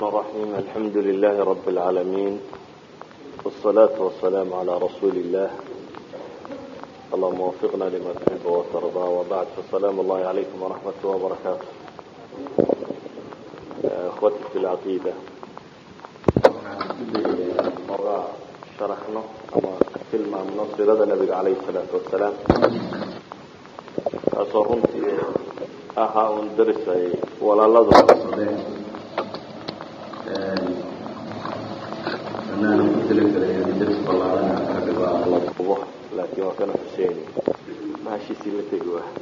الرحيم الحمد لله رب العالمين والصلاة والسلام على رسول الله اللهم وفقنا لما تحب وترضى وبعد فالسلام الله عليكم ورحمة الله وبركاته اخوتي في العقيدة مرة شرحنا ama tilmaamno sirada nabiga calayhi salaatu wasalaam kaasoo runtii ahaa un daris ay walaaladu anaan ku talagalay daris ballaaran ka dhigo la dubo laakiin waa kana xuseeni mahashiisii la tegi waa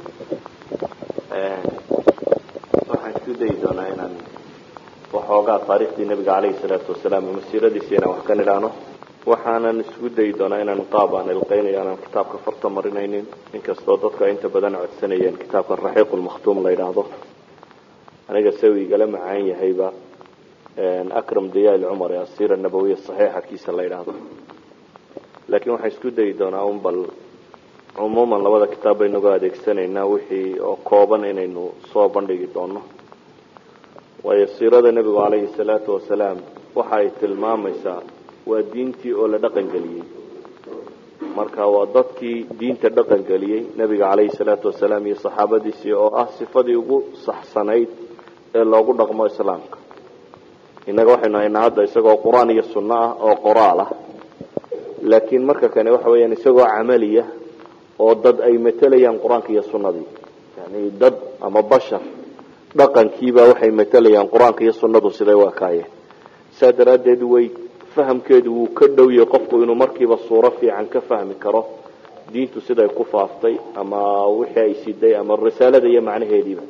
waxaan isku dayi doonaa inaan waxoogaa taariikhdii nabiga calayhi salaatu wasalaam ama siiradiisi inaan wax ka nidhaano waxaanan isku dayi doonaa inaan qaab aan ilqeynayo aanan kitaabka farta marinaynin inkastoo dadku ay inta badan codsanayeen kitaabka raxiiq lmakhtuum la yidhaahdo aniga se uu igala macaan yahayba akram dayaal cumar ee asiira nabawiya saxiixa kiisa la yidhaahdo laakiin waxaan isku dayi doonaa un bal cumuuman labada kitaab baynagu adeegsanaynaa wixii oo kooban inaynu soo bandhigi doono waayo siirada nebigu calayhi salaatu wasalaam waxa ay tilmaamaysaa waa diintii oo la dhaqan geliyey marka waa dadkii diinta dhaqan geliyey nebiga calayhi salaatu wasalaam iyo saxaabadiisii oo ah sifadii ugu saxsanayd ee loogu dhaqmo islaamka innaga waxaynu haynaa hadda isagoo qur-aan iyo sunno ah oo qoraal ah laakiin marka kane waxa weeyaan isagoo camaliya oo dad ay matelayaan qur-aanka iyo sunnadii yani dad ama bashar dhaqankiiba waxay matelayaan qur-aanka iyo sunnadu siday u ekaayeen saa daraaddeed way fahamkeedu wuu ka dhow yahay qofku inuu markiiba suuro fiican ka fahmi karo diintu siday ku faaftay ama wixii ay siday ama risaalada iyo macnaheediiba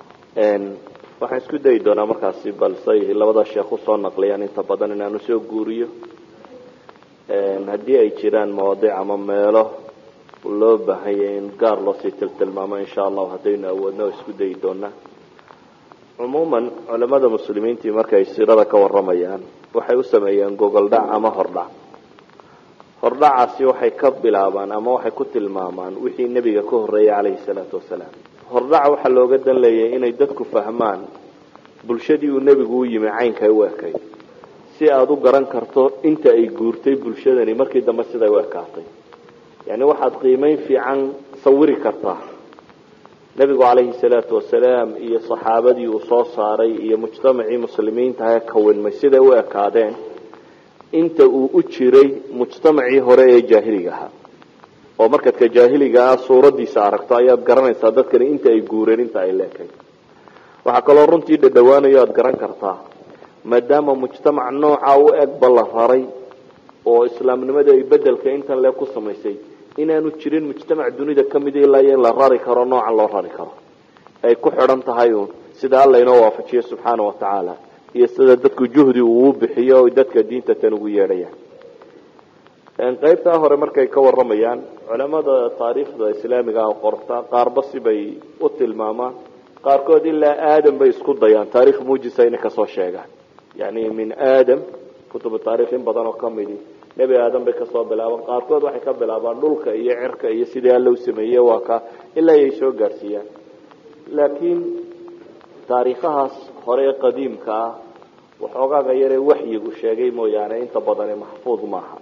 waxaan isku dayi doonaa markaasi balsay labada sheekh usoo naqliyaan inta badan inaanu soo guuriyo haddii ay jiraan mawaadic ama meelo loo baahanya in gaar loosii tiltilmaamo insha allahu haddaynu awoodno isku dayi doonaa cumuuman culamada muslimiintii markay siirada ka waramayaan waxay u sameeyeen gogoldhac ama hordhac hordhacaasi waxay ka bilaabaan ama waxay ku tilmaamaan wixii nebiga ka horreeyay calayhi salaatu wasalaam hordhaca waxaa looga dan leeyahay inay dadku fahmaan bulshadii uu nebigu u yimi caynkay u ekay si aada u garan karto inta ay guurtay bulshadani markii dambe siday u ekaatay yani waxaad qiimeyn fiican sawiri kartaa nebigu calayhi salaatu wasalaam iyo saxaabadii uu soo saaray iyo mujtamacii muslimiinta ee kawinmay siday u ekaadeen inta uu u jiray mujtamacii hore ee jaahiliga ahaa oo markaad ka jaahiliga ah suuradiisa aragto ayaad garanaysaa dadkani inta ay guureen inta ay leekay waxaa kaloo runtii dhadhawaanayo aada garan kartaa maadaama mujtamac nooca u egba la raray oo islaamnimada ay bedelka intan lee ku samaysay inaanu jirin mujtamac dunida kamid ilaa iyo in la rari karo noocan loo rari karo ay ku xidhan tahay uun sida alla inoo waafajiyo subxaana watacaala iyo sida dadku juhdi uu bixiyo o dadka diinta tan ugu yeedhayaan qaybtaa hore markay ka waramayaan culamada taariikhda islaamiga ah qorta qaarba sibay u tilmaamaan qaarkood ilaa aadam bay isku dayaan taarikh muujisa inay kasoo sheegaan yani min aadam kutubu taarikh in badan oo kamidi nebi aadam bay kasoo bilaabaan qaarkood waxay ka bilaabaan dhulka iyo cirka iyo sidii alla u sameeyey waa ka ilaa ay soo gaadhsiiyaan laakiin taariikhahaas hore ee qadiimka ah waxoogaaga yaree waxyigu sheegay mooyaane inta badani maxfuud maaha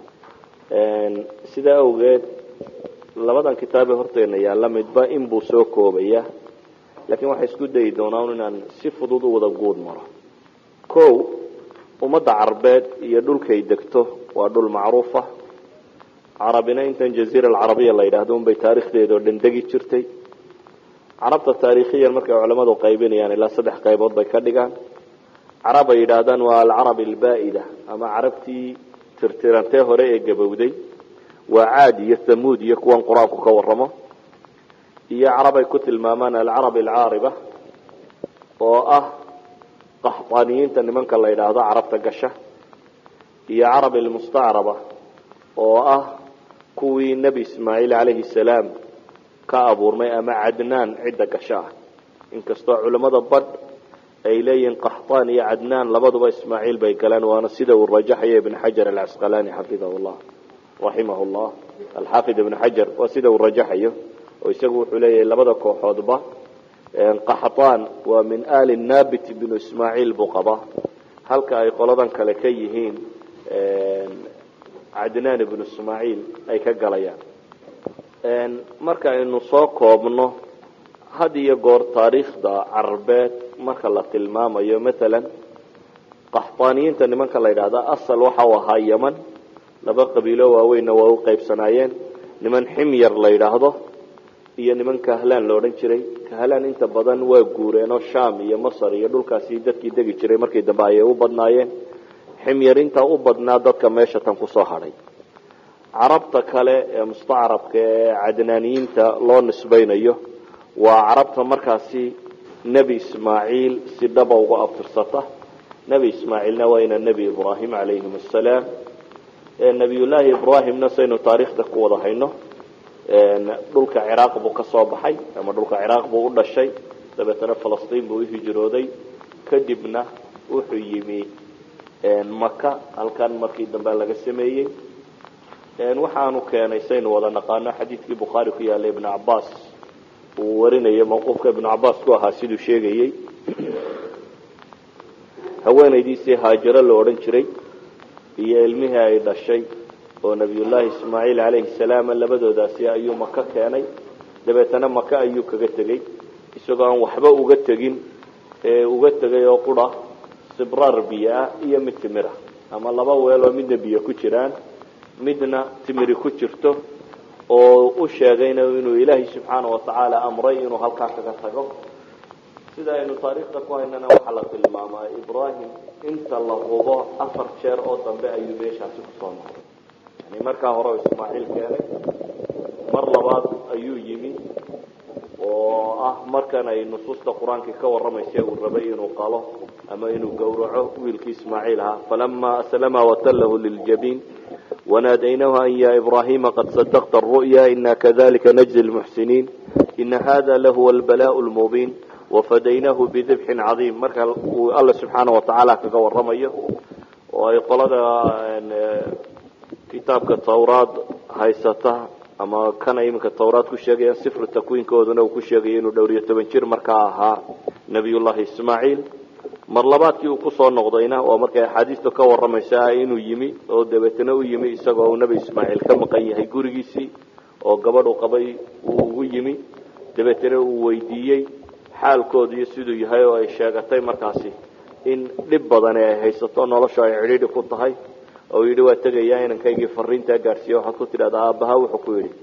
sidaa awgeed labadan kitaabe horteena yaalla midba inbuu soo koobaya laakiin waxay isku dayi doonaan inaan si fudud u wada guud maro o ummadda carbeed iyo dhulkay degto waa dhul macruufa carabina intan jaziira alcarabiya la yidhaahdo unbay taarikhdeeda oo dhan degi jirtay carabta taarikhiyan markay culamadu qaybinayaan ilaa saddex qaybood bay ka dhigaan carab ay yidhaahdaan waa alcarab albaa-ida ama carabtii tirtirantee hore ee gabowday waa caad iyo thamuud iyo kuwan qur-aanku ka waramo iyo carab ay ku tilmaamaan alcarab alcaariba oo ah qaxdaaniyiinta nimanka la yidhaahdo carabta gasha iyo carab almustacraba oo ah kuwii nebi ismaaciil calayhi salaam ka abuurmay ama cadnaan cidda gasho ah inkastoo culamada badh ay leeyihiin qaxtaan iyo cadnaan labaduba ismaaciil bay galeen waana sida uu rajaxayo ibn xajar alcasqalaani xafidahu llah raximah llah alxaafid ibn xajar waa sida uu rajaxayo oo isagu wuxuu leeyahay labada kooxoodba qaxtaan waa min ali nabit binu ismaaciil buu qabaa halka ay qoladan kale ka yihiin cadnaan ibnu ismaaciil ay ka galayaan marka aynu soo koobno had iyo goor taariikhda carabeed marka la tilmaamayo matalan qaxbaaniyiinta nimanka la yidhahda asal waxa u ahaa yeman laba qabiilo waaweynna waa u qaybsanaayeen niman ximyar la yidhaahdo iyo niman kahlaan la odhan jiray kahlaan inta badan waa guureenoo sham iyo masar iyo dhulkaasi dadkii degi jiray markii dambe ayay u badnaayeen ximyar intaa u badnaa dadka meesha tan kusoo hadhay carabta kale ee mustacrabka ee cadnaaniyiinta loo nisbaynayo waa carabta markaasi nebi ismaaciil si dhaba uga abtirsata nebi ismaaciilna waa ina nebi ibraahim calayhim assalaam nebiyullaahi ibraahimna saynu taariikhda ku wada hayno dhulka ciraaq buu ka soo baxay ama dhulka ciraaq buu u dhashay dabeetana falastiin buu uhijrooday kadibna wuxuu yimi maka halkan markii dambe laga sameeyey waxaanu keenay saynu wada naqaano xadiidkii bukhaari ku yaallay ibnu cabaas uu warinayay mawquufka ibnu cabaas ku ahaa siduu sheegayey haweenaydiisii haajiro la odhan jiray iyo ilmihii ay dhashay oo nabiyullaahi ismaaciil calayhi salaam labadoodaasi ayuu maka keenay dabeetana maka ayuu kaga tegey isagoo aan waxba uga tegin ee uga tegay oo qura sibraar biyo ah iyo mid timir ah ama laba weel oo midna biyo ku jiraan midna timiri ku jirto oo u sheegayna inuu ilaahay subxaana watacaala amray inuu halkaa kaga tago sida aynu taariikhda ku haynana waxaa la tilmaamaa ibraahim inta la hubo afar jeer oo dambe ayuu meeshaasi kusoo noqday yani markaa hore oo ismaaciil keenay mar labaad ayuu yimi oo ah markan ay nusuusta qur-aankii ka warramaysa uu rabay inuu qalo ama inuu gowraco wiilkii ismaaciil ahaa falama aslama watallahu liljabiin wanaadaynahu an ya ibrahima qad sadaqta aru'ya ina kadalika najzi lmuxsiniin ina hada lahuwa albalaء lmubiin wafadaynaahu bidibxin cadiim marka uu alla subxaana watacaala kaga waramayo oo ay qolada kitaabka tawraad haysata ama kana iminka tawraad ku sheegayaan sifru takwiinkooduna uu ku sheegaya inuu dhowr iyo toban jir markaa ahaa nabiyullahi ismaaciil mar labaadkii uu kusoo noqdayna waa markay axaadiistu ka waramaysa inuu yimi oo dabeetana u yimi isagoo uu nebi ismaaciil ka maqan yahay gurigiisii oo gabadhu qabay uu ugu yimi dabeetana uu weydiiyey xaalkoodu iyo siduu yahay oo ay sheegatay markaasi in dhib badani ay haysato nolosha ay cidhiidhi ku tahay oo yidhi waa tegayaa inankaygii fariintaa gaadhsiiya waxaad ku tidhahdaa aabbaha wuxuu ku yidhi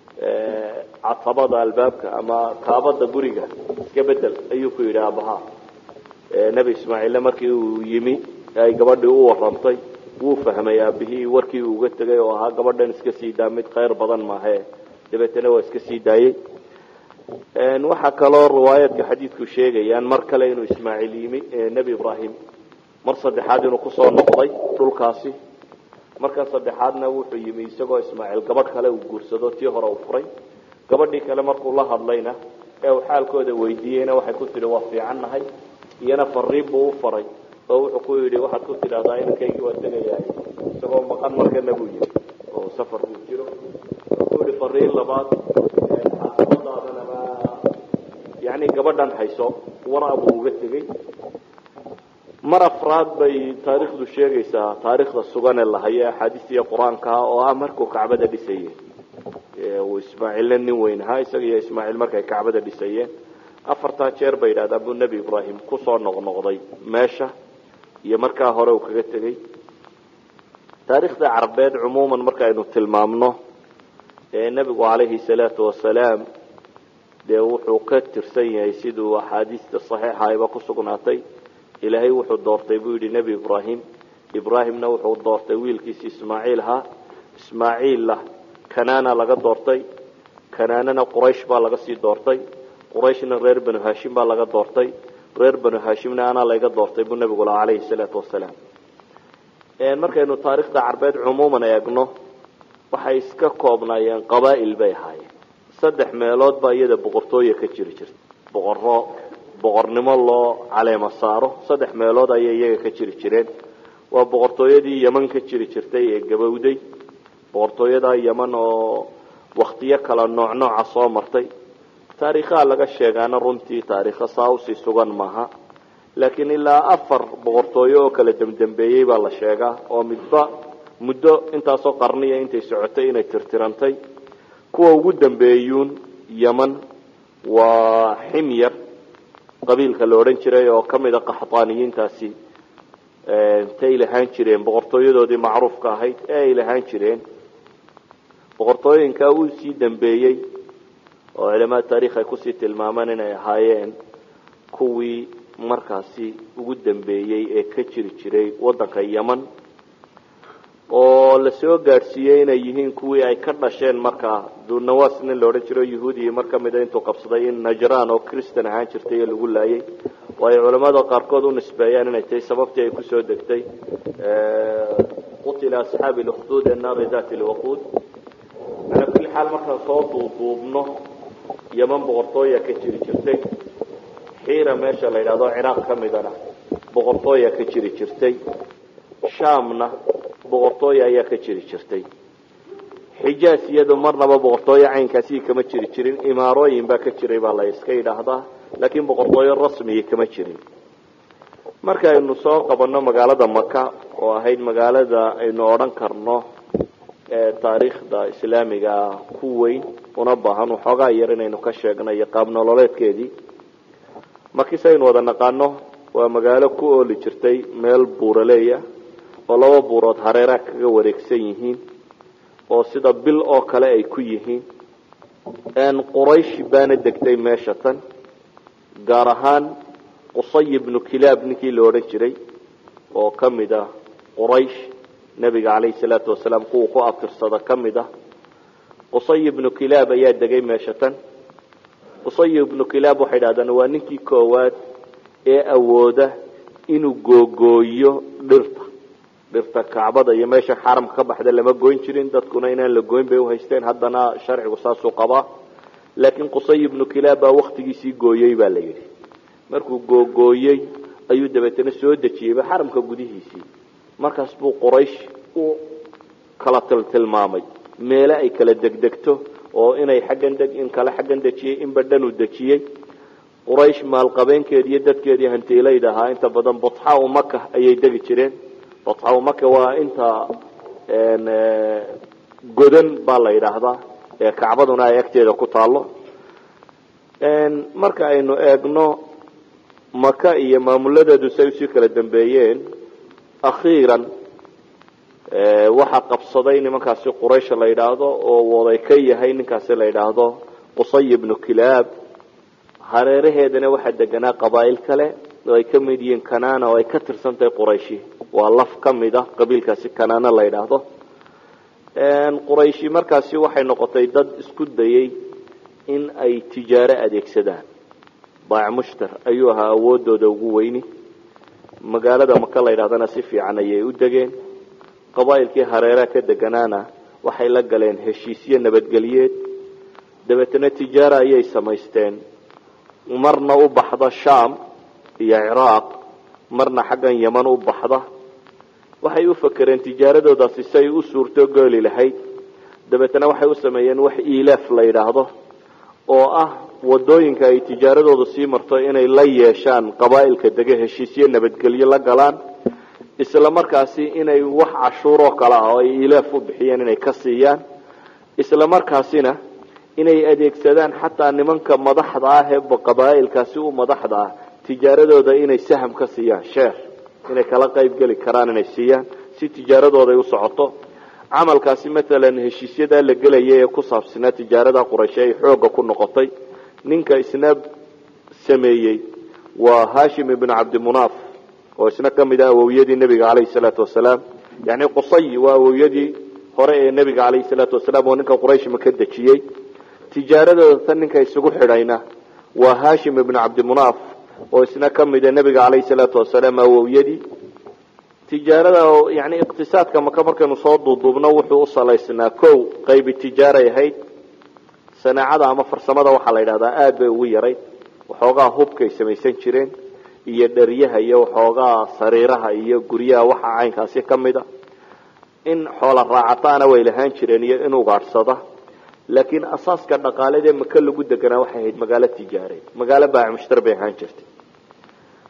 catabada albaabka ama kaabada guriga iska bedel ayuu ku yidhi aabbaha nebi ismaaciille markii uu yimi ay gabadhii u warantay wuu fahmay aabihii warkii uu uga tegay oo ahaa gabadhan iska sii daa mid khayr badan maahe dabeetana waa iska sii daayey waxaa kaloo riwaayaadka xadiidku sheegayaan mar kale inuu ismaaciil yimi nebi ibraahim mar saddexaad inuu kusoo noqday dhulkaasi markan saddexaadna wuxuu yimi isagoo ismaaciil gabadh kale uu guursado tii hore uu furay gabadhii kale markuu la hadlayna ee uu xaalkooda weydiiyeyna waxay ku tidhi waa fiicannahay iyana fariin buu u faray oo wuxuu ku yidhi waxaad ku tidhahdaa inankaygii waa tegayahay isagoo maqan markana buu yimi oo safar buu jiro wuxuu yihi fariin labaad xaafadaadanaba yani gabadhan hayso waraa buu uga tegey mar afraad bay taariikhdu sheegaysaa taariikhda sugane lahayo axaadiista iyo qur-aanka oo ah markuu kacbada dhisayey uu ismaaciilna nin weyn ahaa isaga iyo ismaaciil markay kacbada dhisayeen afartaa jeer bay yidhahdaan buu nebi ibraahim kusoo noqnoqday meesha iyo markaa hore uu kaga tegey taariikhda carabeed cumuuman markaaynu tilmaamno ee nebigu calayhi salaatu wasalaam dee wuxuu ka tirsan yahay siduu axaadiista saxiixa ayba ku sugnaatay ilaahay wuxuu doortay buu yidhi nebi ibraahim ibraahimna wuxuu doortay wiilkiisi ismaaciil ahaa ismaaciilla kanaana laga doortay kanaanana quraysh baa laga sii doortay qurayshna reer banu hashim baa laga doortay reer banu hashimna anaa layga doortay buu nebigu lahaa calayhi salaatu wasalaam markaynu taariikhda carbeed cumuuman eegno waxay iska koobnaayeen qabaa'il bay ahaayeen saddex meelood baa iyada boqortooya ka jiri jirta boqoro boqornimo loo caleema saaro saddex meelood ayay iyaga ka jiri jireen waa boqortooyadii yeman ka jiri jirtay ee gabowday boqortooyadaa yeman oo waktiyo kala nooc nooca soo martay taariikhaha laga sheegaana runtii taariikho saa usii sugan maaha laakiin ilaa afar boqortooyo oo kala dembdembeeyey baa la sheegaa oo midba muddo intaasoo qarniya intay socotay inay tirtirantay kuwa ugu dambeeyuun yeman waa ximyar qabiilka la odhan jiray oo kamid a qaxdaaniyiintaasi tay lahaan jireen boqortooyadoodii macruufka ahayd ee ay lahaan jireen boqortooyinkaa uu sii dambeeyey oo culamada taarikh ay kusii tilmaamaan inay ahaayeen kuwii markaasi ugu dambeeyey ee ka jiri jiray waddanka yeman oo lasoo gaadhsiiyey inay yihiin kuwii ay ka dhasheen markaa dunawas nin la odhan jiro yahuudiya mar kamida intuu qabsaday in najran oo christan ahaan jirtay ee lagu laayay oo ay culamada qaarkood u nisbeeyaan inay tahay sababtii ay kusoo degtay qutila asxaabi lukduud annaari dati lwaquud calaa kulli xaal markaan soo duuduubno yeman boqortooya ka jiri jirtay xiira meesha la yidhahdo ciraaq ka midana boqortooya ka jiri jirtay shaamna boqortooya ayaa ka jiri jirtay xijaas iyadu marnaba boqortooyo caynkaasi kama jiri jirin imaarooyin baa ka jiray baa la iska yidhaahdaa laakiin boqortooyo rasmiya kama jirin marka aynu soo qabanno magaalada maka oo ahayd magaalada aynu odhan karno ee taariikhda islaamiga ku weyn una baahan waxoogaa yar inaynu ka sheegno iyo qaab nololeedkeedii markiise aynu wada naqaano waa magaalo ku ooli jirtay meel buuraleeya oo laba buurood hareeraha kaga wareegsan yihiin oo sida bil oo kale ay ku yihiin quraysh baana degtay meesha tan gaar ahaan qusay ibnu kilaab ninkii la odhan jiray oo kamid ah quraysh nebiga caleyhi salaatu wasalaam kuwa ku abtirsada kamid ah qusay ibnu kilaab ayaa degay meesha tan qusay ibnu kilaab waxay dhahdaan waa ninkii koowaad ee awooda inuu googooyo dhirta dhirta kacbada iyo meesha xaramka ka baxda lama goyn jirin dadkuna inaan la goyn bay uhaysteen haddana sharcigu saasuu qabaa laakiin qusay ibnu kilaab baa waktigiisii gooyey baa la yidhi markuu googooyey ayuu dabeetana soo dejiyeyba xaramka gudihiisii markaas buu quraysh u kala tiltilmaamay meele ay kala degdegto oo inay xaggan deg in kale xaggan dejiyey inba dhan uu dejiyey quraysh maalqabeenkeedi iyo dadkeedii hantiilayda ahaa inta badan batxa u maka ayay degi jireen batxa u maka waa inta godan baa la yidhaahdaa ee kacbaduna ay agteeda ku taalo marka aynu eegno maka iyo maamuladeedu say usii kala dambeeyeen akhiiran waxaa qabsaday nimankaasi quraysha la yidhaahdo oo waday ka yahay ninkaasi la yidhaahdo qusay ibnu kilaab hareeraheedana waxaa deganaa qabaa'il kale oo ay ka mid yihiin kanana oo ay ka tirsan tahay qurayshi waa laf ka mid ah qabiilkaasi kanana la yidhaahdo qurayshi markaasi waxay noqotay dad isku dayey in ay tijaaro adeegsadaan baac mushtar ayuu ahaa awoodooda ugu weyni magaalada maka la yidhahdana si fiican ayay u degeen qabaa'ilkii hareeraha ka deganaana waxay la galeen heshiisyo nabadgelyeed dabeetana tijaara ayay samaysteen marna u baxda sham iyo ciraaq marna xaggan yeman u baxda waxay u fakereen tijaaradoodaasi si ay u suurto gooli lahayd dabeetana waxay u sameeyeen wax ilaaf la yidhaahdo oo ah wadooyinka ay tijaaradooda sii marto inay la yeeshaan qabaa'ilka dege heshiisyo nabadgelyo la galaan isla markaasi inay wax cashuuroo kale ah oo ay ilaaf u bixiyeen inay ka siiyaan isla markaasina inay adeegsadaan xataa nimanka madaxda ah ee qabaa'ilkaasi u madaxda ah tijaaradooda inay saham ka siiyaan sheer inay kala qayb geli karaan inay siiyaan si tijaaradooda ay u socoto camalkaasi matalan heshiisyadaa la gelaya ee ku saabsanaa tijaarada qurayshe ay xooga ku noqotay ninka isna sameeyey waa hashim ibn cabdimunaaf oo isna kamid ah awowyadii nebiga caleyhi salaatu wasalaam yani qusay waa awowyadii hore ee nebiga caleyhi salaatu wasalaam oo ninka quraysh maka dejiyey tijaaradooda tan ninka isugu xidhayna waa hashim ibn cabdimunaaf oo isna kamida nebiga caleyhi salaatu wasalaam awowyadii tijaarada yani iqtisaadka maka markaynu soo duuduubno wuxuu u salaysnaa ko qaybi tijaaray ahayd sanaacada ama farsamada waxaa la yidhahdaa aada bay ugu yarayd waxoogaa hubkay samaysan jireen iyo dheryaha iyo waxoogaa sariiraha iyo guryaha waxa caynkaasi kamid a in xoola raacataana way lahaan jireen iyo in ugaadhsada laakiin asaaska dhaqaaleed ee maka lagu deganaa waxay ahayd magaalo tijaareed magaalo baac mushtar bay ahaan jirtay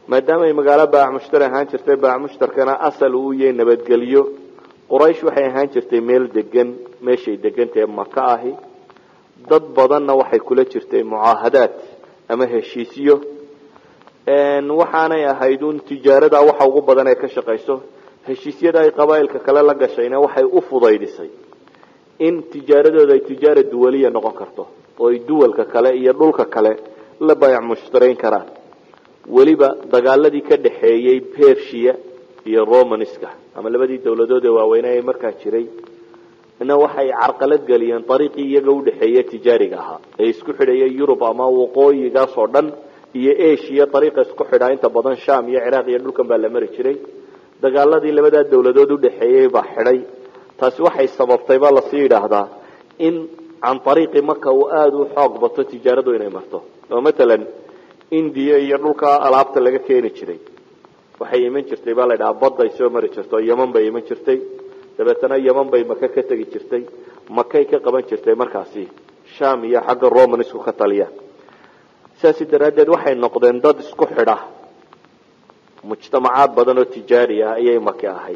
maadaama ay magaalo baac mushtar ahaan jirtay baac mushtarkana asal uu yahay nabadgelyo quraysh waxay ahaan jirtay meel degan meeshay degantahe maka ahi dad badanna waxay kula jirtay mucaahadaad ama heshiisyo waxaanay ahayd un tijaarada waxa ugu badan ee ka shaqayso heshiisyada ay qabaa'ilka kale la gashayna waxay u fudaydisay in tijaaradooda ay tijaara duwaliya noqon karto oo ay duwalka kale iyo dhulka kale la baayac mushtarayn karaan weliba dagaaladii ka dhaxeeyey persia iyo romanska ama labadii dawladood ee waaweynaa ee markaa jiray na waxay carqalad geliyeen ariiqii iyaga udhexeeye tijaariga ahaa ee isku xidhaya yurub ama waqooyigaas oo dhan iyo asia ariiqa isku xidhaa inta badan sham iyo ciraaq iyo dhulkan baa la mari jiray dagaaladii labadaa dawladood udhexeeyey baa xidhay taasi waxay sababtay baa lasii yidhaahdaa in can ariiqi marka uu aada u xoog bato tijaaradu inay marto oo matalan indiya iyo dhulka alaabta laga keeni jiray waxay iman jirtay baa la ydhahaa badday soo mari jirta oo yeman bay iman jirtay dabeetana yeman bay maka ka tegi jirtay makay ka qaban jirtay markaasi sham iyo xagga romanisku ka taliya sidaasi daraaddeed waxay noqdeen dad isku xidha mujtamacaad badan oo tijaari ah ayay maki ahayd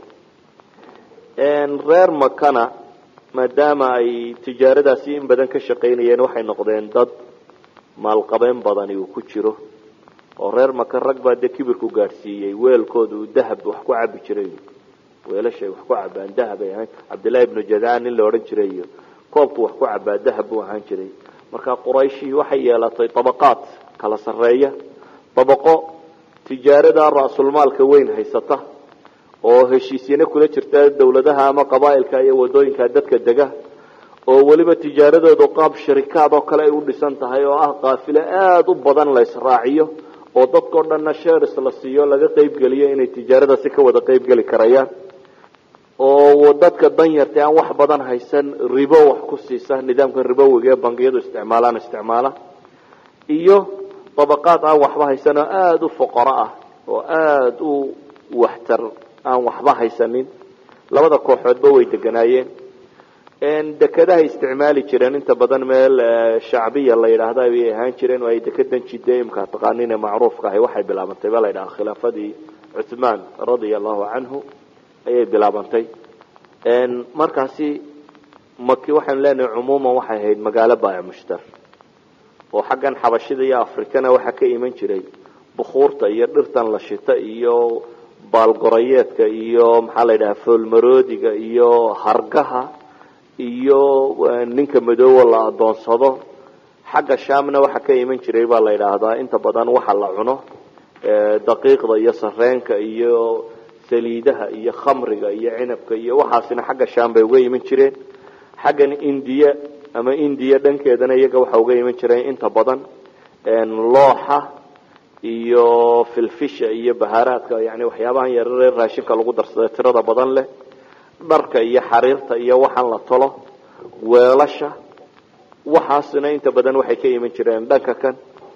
reer makana maadaama ay tijaaradaasi in badan ka shaqaynayeen waxay noqdeen dad maalqabeen badani uu ku jiro oo reer maka rag baa dee kibirku gaadhsiiyey weelkooda uu dahab wax ku cabi jiray weelashay wax ku cabaan dahab ay ahaan cabdillahi ibnu jadaan nin la odhan jiray iyo koobku wax ku cabaa dahab buu ahaan jiray marka qurayshi waxay yeelatay dabaqaad kala sarreeya dabaqo tijaarada ra'sulmaalka weyn haysata oo heshiisyana kula jirta dawladaha ama qabaa'ilka iyo wadooyinka dadka dega oo weliba tijaaradoodu qaab sharikaad oo kale ay u dhisan tahay oo ah qaafilo aada u badan la israaciyo oo dadkao dhanna shares la siiyo laga qaybgeliyo inay tijaarada si ka wada qaybgeli karayaan oo dadka danyarta aan wax badan haysan ribo wax ku siisa nidaamka ribowiga ee bangiyadu isticmaalaan isticmaala iyo dabaqaad aan waxba haysan oo aada u foqoro ah oo aada u waxtar aan waxba haysanin labada kooxoodba way deganaayeen dekedahay isticmaali jireen inta badan meel shacbiya la yidhaahda ayay ahaan jireen oo ay dekedan jide imka taqaanin ee macruufka ahay waxay bilaabantay ba la yidhaha khilaafadii cuthmaan radia allahu canhu ayay bilaabantay markaasi maki waxaanu leenahay cumuuman waxay ahayd magaalo baayac mushtar oo xaggan xabashida iyo afrikana waxaa ka iman jiray bukuurta iyo dhirtan la shita iyo baalgorayeedka iyo maxaa la yidhaha foolmaroodiga iyo hargaha iyo ninka madoowa la adoonsado xagga shaamna waxaa ka iman jiray baa la yidhaahdaa inta badan waxa la cuno daqiiqda iyo sareenka iyo saliidaha iyo khamriga iyo cinabka iyo waxaasina xagga shaam bay uga iman jireen xaggan indiya ama indiya dhankeedana iyaga waxa uga iman jireen inta badan looxa iyo filfisha iyo bahaaraadka yani waxyaabahan yararee raashinka lagu darsada tirada badan leh dharka iyo xariirta iyo waxaan la tolo weelasha waxaasina inta badan waxay ka iman jireen dhanka kan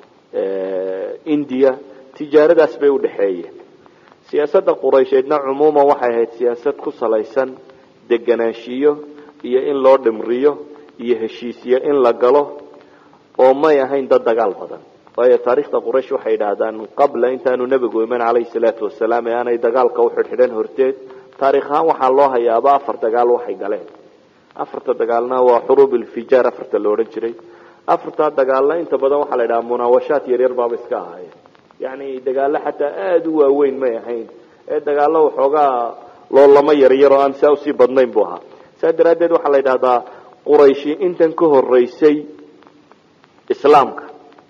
indiya tijaaradaas bay udhexeeyeen siyaasadda quraysheedna cumuuman waxay ahayd siyaasad ku salaysan deganaanshiyo iyo in loo dhimriyo iyo heshiisyo in la galo oo may ahayn dad dagaal badan waayo taarikhda quraysh waxay idhaahdaan qabla intaanu nebigu iman calayhi salaatu wasalaam ee aanay dagaalka uxidhxidhan horteed taarikh ahaan waxaa loo hayaaba afar dagaal waxay galeen afarta dagaalna waa xuruub ilfijaar afarta la odhan jiray afartaa dagaalna inta badan waxaa la idhaha munaawashaad yaryar baaba iska ahaayeen yani dagaalo xataa aada u waaweyn may ahayn ee dagaalo waxoogaa loolamo yaryar oo aan saa usii badnayn bu ahaa saa daraaddeed waxaa la yidhahdaa qurayshi intan ka horeysay islaamka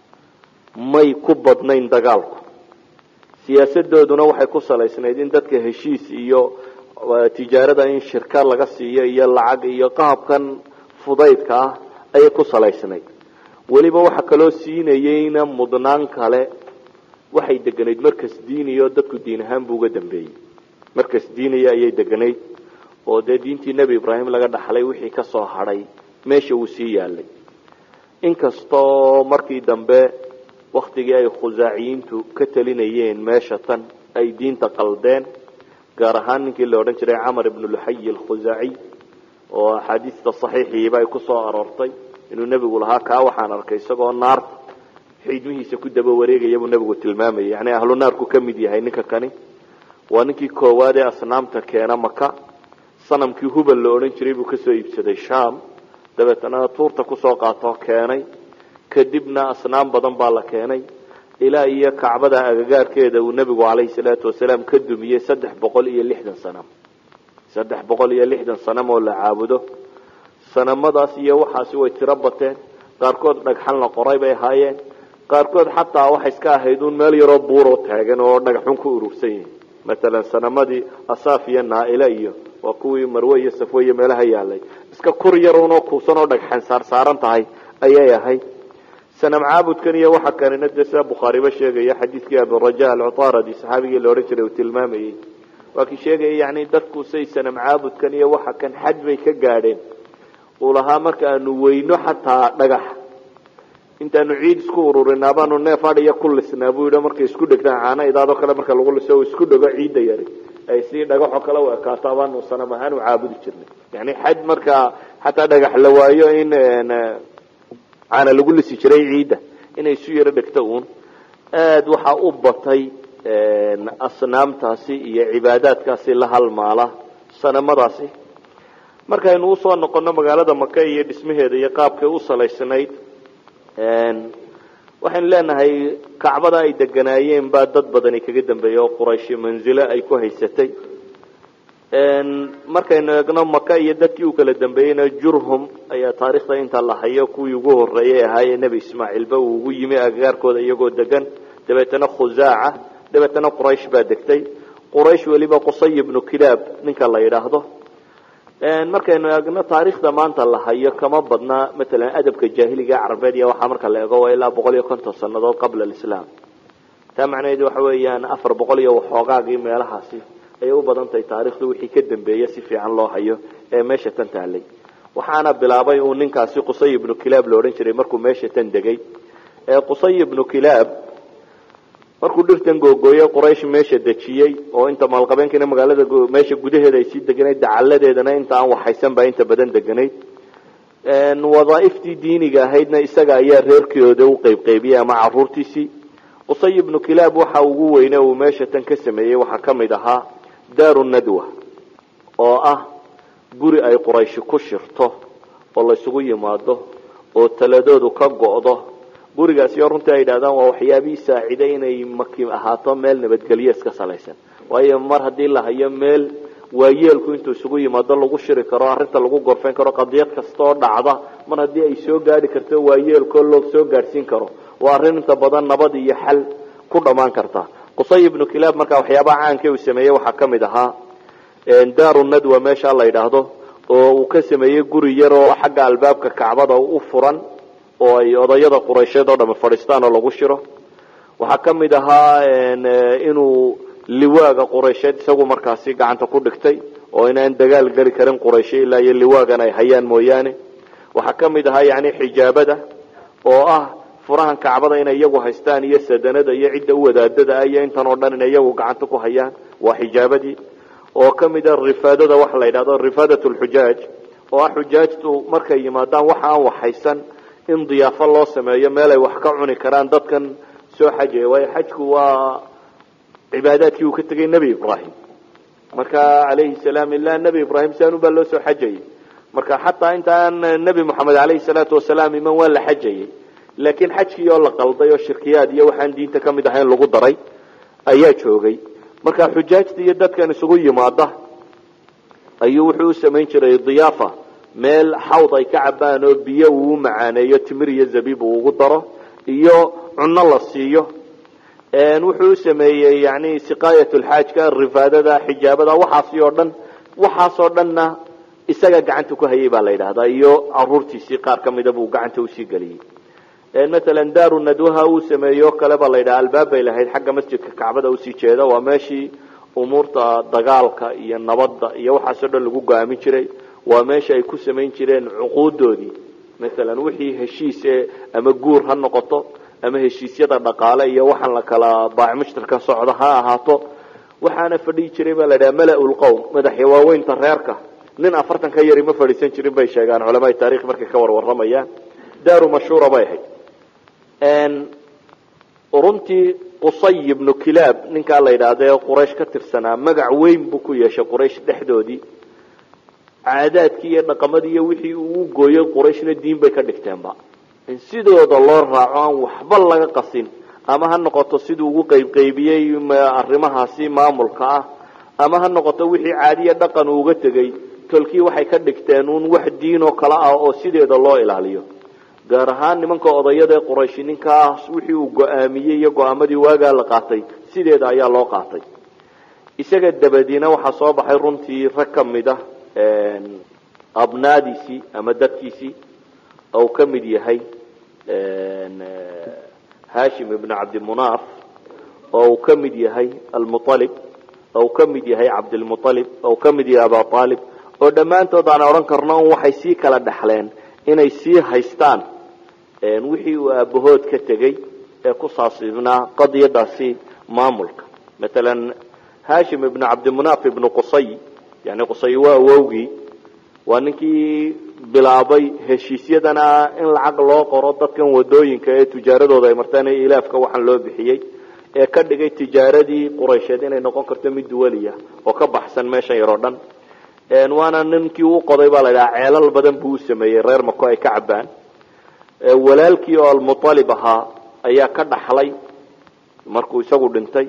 may ku badnayn dagaalku siyaasadooduna waxay ku salaysnayd in dadka heshiis iyo tijaarada in shirka laga siiyo iyo lacag iyo qaabkan fudaydka ah ayay ku salaysnayd weliba waxa kaloo siinayeyna mudnaan kale waxay deganayd markas diiniyo dadku diin ahaan bu uga dambeeyey markas diiniya ayay deganayd oo dee diintii nebi ibraahim laga dhaxlay wixii ka soo hadhay meesha uu sii yaalay inkastoo markii dambe waktigii ay khusaaciyiintu ka talinayeen meesha tan ay diinta qaldeen gaar ahaan ninkii la odhan jiray camar ibnu luxayi alkhusaaciy oo axaadiista saxiixiiba ay kusoo aroortay inuu nebigu lahaa kaa waxaan arkay isagoo naarta xiidmihiisa ku daba wareegaya buu nebigu tilmaamayay yani ahlu naarku ka mid yahay ninka kani waa ninkii koowaad ee asnaamta keena maka sanamkii hubal la odhan jiray buu kasoo iibsaday sham dabeetana tuurta kusoo qaatoo keenay kadibna asnaam badan baa la keenay ilaa iyo kacbada agagaarkeeda uu nebigu calayhi salaatu wasalaam ka dumiyey saddex boqol iyo lixdan sanam saddex boqol iyo lixdan sanam oo la caabudo sanamadaas iyo waxaasi way tiro bateen qaarkood dhagxan la qoray bay ahaayeen qaarkood xataa waxay iska ahayd un meel yaroo buuroo taagan oo dhagaxun ku urursan yihin matalan sanamadii asaaf iyo naaila iyo waa kuwii marwe iyo safwe iyo meelaha yaalay iska kur yarunoo kuusan oo dhagxan saarsaaran tahay ayay ahayd sanam caabudkan iyo waxa kanina dee sida bukhaariba sheegaya xadiidkii abiraja alcutaradi saxaabigii la odhan jiray uu tilmaamayey waa kii sheegaya yani dadku say sanam caabudkan iyo waxa kan xad bay ka gaadheen uu lahaa marka aanu weyno xataa dhagax intaanu ciid isku ururinaa baanu neef adhiya ku lisnaa buu yidhi markay isku dhegtaan caana idaadoo kale marka lagu liso uu isku dhego ciidda yari ay si dhagaxoo kale u ekaato baanu sanam ahaan u caabudi jirnay yani xad markaa xataa dhagax la waayo in caana lagu lisi jiray ciidda inay isu yaro dhegto uun aada waxaa u batay asnaamtaasi iyo cibaadaadkaasi la halmaala sanamadaasi markaynu usoo noqono magaalada maka iyo dhismaheeda iyo qaabkay u salaysnayd waxaynu leenahay kacbada ay deganaayeen baa dad badani kaga dambeeya oo qurayshi manzilo ay ku haysatay markaynu eegno maka iyo dadkii u kala dambeeyeyna jurhum ayaa taarikhda inta la hayo kuwii ugu horeeyay ahaayee nebi ismaaciilba uu ugu yimi agagaarkooda iyagoo degan dabeetana khusaaca dabeetana quraysh baa degtay quraysh weliba qusay ibnu kilaab ninka la yidhaahdo markaynu eegno taarikhda maanta la hayo kama badna matalan adabka jaahiliga carabeed iyo waxaa marka la eego waa ilaa boqol iyo konton sanadood qabla alislaam taa macnaheedu waxa weeyaan afar boqol iyo waxoogaagii meelahaasi ayay u badan tahay taarikhdu wixii ka dambeeya si fiican loo hayo ee meesha tan taalay waxaana bilaabay uu ninkaasi qusay ibnu kilaab la odhan jiray markuu meesha tan degay qusay ibnu kilaab markuu dhirtan googooyey quraysh meesha dejiyey oo inta maalqabeenkiina magaalada meesha gudaheeda ay sii deganayd dacaladeedana inta aan waxaysan baa inta badan deganayd wadaaiftii diiniga ahaydna isaga ayaa reerkooda u qeybqeybiyey ama caruurtiisii qusay ibnu kilaab waxa ugu weyne uu meesha tan ka sameeyey waxaa kamid ahaa daaru nadwa oo ah guri ay qurayshi ku shirto oo laysugu yimaado oo taladoodu ka go'do gurigaasi oo runtii ay yidhahdaan waa waxyaabihii saaciday inay maki ahaato meel nabadgelyo iska salaysan waayo mar haddii la hayo meel waayeelku intuu isugu yimaado lagu shiri karo arrinta lagu gorfayn karo qadiyad kasta oo dhacda mar haddii ay soo gaadhi karto waayeelkoo loo soo gaadhsiin karo waa arrin inta badan nabad iyo xal ku dhammaan karta qusay ibnu kilaab markaa waxyaabaha caanka uu sameeyey waxaa kamid ahaa daaru nadwa meesha la yidhaahdo oo uu ka sameeyey guri yar oo xagga albaabka kacbada u furan oo ay odayada quraysheed oo dhami fadhiistaan oo lagu shiro waxaa kamid ahaa inuu liwaaga quraysheed isagu markaasi gacanta ku dhigtay oo inaan dagaal geli karin qurayshe ilaa iyo liwaagan ay hayaan mooyaane waxaa kamid ahaa yani xijaabada oo ah furahan kacbada inay iyagu haystaan iyo sadanada iyo cidda u wadaadada ah iyo intan oo dhan inay iyagu gacanta ku hayaan waa xijaabadii oo kamid a rifaadada waxa la yidhahdo rifaadat lxujaaj oo ah xujaajtu markay yimaadaan waxa aan waxhaysan in diyaafo loo sameeyo meel ay wax ka cuni karaan dadkan soo xajaya waayo xajku waa cibaadaadkii uu ka tegay nebi ibrahim marka calayhi salaam ilaa nebi ibrahim sianu baa loo soo xajayay marka xataa intaan nebi moxamed alayhi salaatu wasalaam iman waa la xajayay laakiin xajkii oo la qalday oo shirkiyaad iyo waxaan diinta kamid ahayn lagu daray ayaa joogay marka xujaajta iyo dadkan isugu yimaada ayuu wuxuu u samayn jiray diyaafa meel xawd ay ka cabaan oo biyo uu macaaneeyo timir iyo zabiib uu ugu daro iyo cunno la siiyo wuxuu u sameeyey yani siqaayat lxaajka rifaadada xijaabada waxaasi oo dhan waxaasoo dhanna isaga gacanta ku hayay baa la yidhahdaa iyo caruurtiisii qaar kamida buu gacanta usii geliyey matalan daaru nadwaha uu sameeyo kale baa la yidhaha albaab bay lahayd xagga masjidka kacbada usii jeeda waa meeshii umuurta dagaalka iyo nabadda iyo waxaasoo dhan lagu go-aamin jiray waa meesha ay ku samayn jireen cuquudoodii masalan wixii heshiise ama guur ha noqoto ama heshiisyada dhaqaale iyo waxaan la kala baac mushtarka socda ha ahaato waxaana fadhihi jiray baa la dhaha mala-ulqowm madaxya waaweynta reerka nin afartan ka yari ma fadhiisan jirin bay sheegaan culamaai taarikh markay ka warwaramayaan daaru mashhuura bay ahayd runtii qusay ibnu kilaab ninkaa la yidhaahda ee quraysh ka tirsanaa magac weyn buu ku yeeshay quraysh dhexdoodii caadaadkii iyo dhaqamadii iyo wixii uu gooyey qurayshna diin bay ka dhigteenba in sidooda loo raaco aan waxba laga qasin ama ha noqoto siduu ugu qaybqaybiyey arrimahaasi maamulka ah ama ha noqoto wixii caadiya dhaqan uu uga tegey tolkii waxay ka dhigteen uun wax diin oo kale ah oo sideeda loo ilaaliyo gaar ahaan nimanka odayada ee qurayshi ninkaas wixii uu go-aamiyey iyo go-aamadii waagaa la qaatay sideeda ayaa loo qaatay isaga dabadiina waxaa soo baxay runtii rag ka mid ah abnaadiisii ama dadkiisii ou ka mid yahay hashim ibn cabdimunaaf oo uu ka mid yahay almualib oo uu ka mid yahay cabdilmualib oo uu ka mid yahay aba aalib oo dhammaantood aan odhan karno un waxay sii kala dhexleen inay sii haystaan wixii uu aabahood ka tegey ee ku saasibnaa qadiyadaasi maamulka matalan hashim ibn cabdimunaaf ibnu qusay yani qusay waa awowgii waa ninkii bilaabay heshiisyadana in lacag loo qoro dadkan wadooyinka ee tijaaradooda ay martaan ee ilaafka waxaan loo bixiyey ee ka dhigay tijaaradii quraysheed inay noqon karto mid duwaliya oo ka baxsan meeshan yaroo dhan waana ninkii u qoday baa la dhaha ceelal badan buu u sameeyey reer mako ay ka cabaan walaalkii oo almualib ahaa ayaa ka dhaxlay markuu isagu dhintay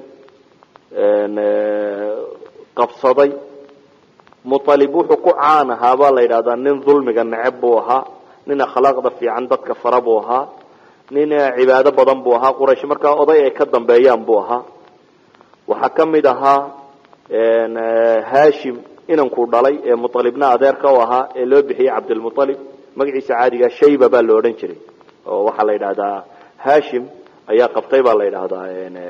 qabsaday mualib wuxuu ku caan ahaa baa la yidhahdaa nin dulmiga neceb buu ahaa nin akhlaaqda fiican dadka fara buu ahaa nin cibaado badan buu ahaa quraysh markaa oday ay ka dambeeyaan buu ahaa waxaa ka mid ahaa hashim inankuu dhalay ee mualibna adeerka u ahaa ee loo bixiyey cabdilmualib magaciisa caadiga shayba baa la odhan jiray oo waxaa la yidhahdaa hashim ayaa qabtay baa la yidhahdaa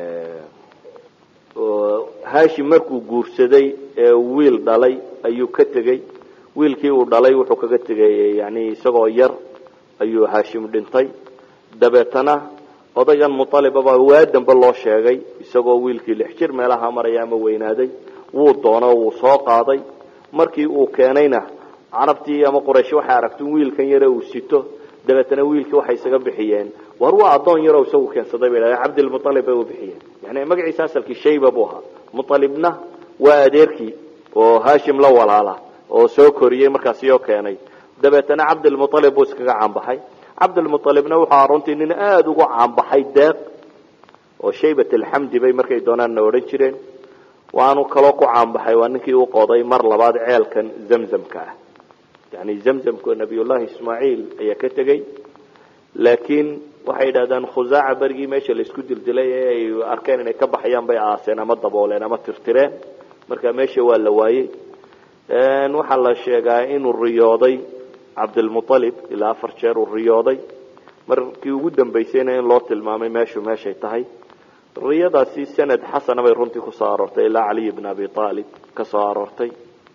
hashim markuu guursaday ee wiil dhalay ayuu ka tegey wiilkii uu dhalay wuxuu kaga tegay yani isagoo yar ayuu hashim dhintay dabeetana odaygan mualibaba waa dambe loo sheegay isagoo wiilkii lix jir meelaha maraya ama weynaaday wuu doono wuu soo qaaday markii uu keenayna carabtii ama quraysh waxay aragta wiilkan yare uu sito dabeetana wiilkii waxay isaga bixiyeen war waa addoon yaroo isagu keensaday bay dhahdeen cabdilmualib bay u bixiyeen yani magaciisa asalkii shayba buu ahaa mualibna waa adeerkii oo hashim la walaala oo soo koriyey markaasi oo keenay dabeetana cabdilmualib buu iskaga caanbaxay cabdilmualibna wuxuu ahaa runtii nin aada ugu caanbaxay deeq oo shaybat alxamdi bay markay doonaanna odhan jireen waanu kaloo ku caanbaxay waa ninkii u qoday mar labaad ceelkan zamzamka ah yani zamzamku nabiyullahi ismaaciil ayaa ka tegey laakiin waxay yidhahdaan khusaaca berigii meesha laisku dildilay ee ay arkeen inay ka baxayaan bay aaseen ama dabooleen ama tirtireen marka meesha waa la waayey waxaa la sheegaa inuu riyooday cabdilmualib ilaa afar jeer uu riyooday markii ugu dambaysayna in loo tilmaamay meeshu meeshay tahay riyadaasi sanad xasana bay runtii kusoo aroortay ilaa caliy bn abi aalib ka soo aroortay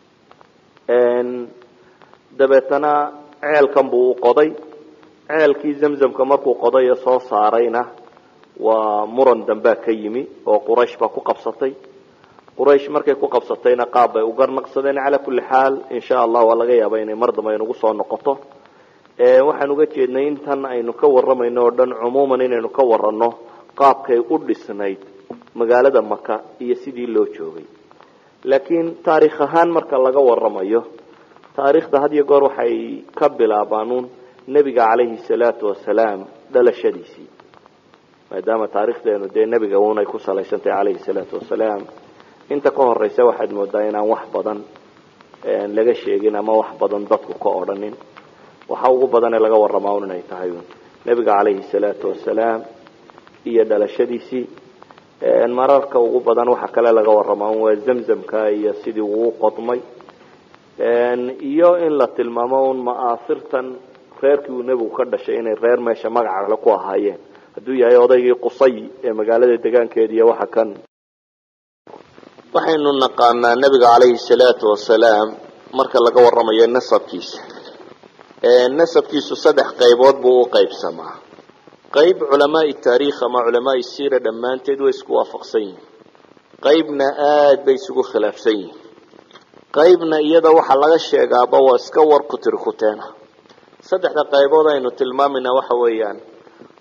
dabeetana ceelkan buu u qoday ceelkii zamzamka markuu qoday ee soo saarayna waa muran dambea ka yimi oo quraysh baa ku qabsatay quraysh markay ku qabsatayna qaab bay u garnaqsadeen calaa kulli xaal insha allah waa laga yaaba inay mar dambe aynugu soo noqoto waxaan uga jeednay intan aynu ka waramayno oo dhan cumuuman inaynu ka warano qaabkay u dhisnayd magaalada maka iyo sidii loo joogay laakiin taarikh ahaan marka laga waramayo taariikhda had iyo goor waxay ka bilaabaanuun nebiga calayhi salaatu wasalaam dhalashadiisii maadaama taarikhdeenu dee nebiga un ay ku salaysantahay calayhi salaatu wasalaam inta ka horeysa waxaad moodaa inaan wax badan laga sheegin ama wax badan dadku ka odhanin waxa ugu badan ee laga waramaa un inay tahay nebiga calayhi salaatu wasalaam iyo dhalashadiisii mararka ugu badan waxa kale laga waramaa un waa zamzamka iyo sidii uu qodmay iyo in la tilmaamo un ma'aasirtan reerkii uu nebigu ka dhashay inay reer meesha magacale ku ahaayeen hadduu yahay odaygii qusay ee magaalada degaankeeda iyo waxa kan waxaynu naqaanaa nebiga calayhi salaatu wasalaam marka laga waramayo nasabkiisa nasabkiisu saddex qaybood buu u qaybsamaa qayb culamaai taariikh ama culamaai siira dhammaanteed way isku waafaqsan yihin qaybna aada bay isugu khilaafsan yihin qaybna iyada waxaa laga sheegaaba waa iska war kutirikuteena saddexda qaybood aynu tilmaamayna waxa weeyaan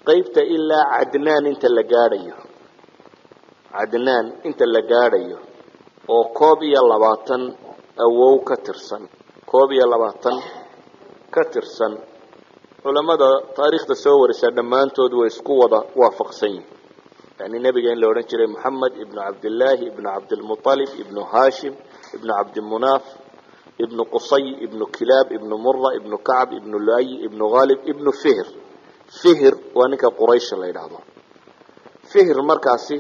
qaybta ilaa cadnaan inta la gaadhayo cadnaan inta la gaadhayo oo koob iyo labaatan awow ka tirsan koob iyo labaatan ka tirsan culamada taariikhda soo warisa dhammaantood way isku wada waafaqsan yihin yani nebiga in la odhan jiray moxamed ibnu cabdillaahi ibnu cabdilmualib ibnu hashim ibnu cabdimunaaf ibnu qusay ibnu kilaab ibnu mura ibnu kacb ibnu luay ibnu haalib ibnu fihr fihr waa ninka quraysh la yidhaahdo fihr markaasi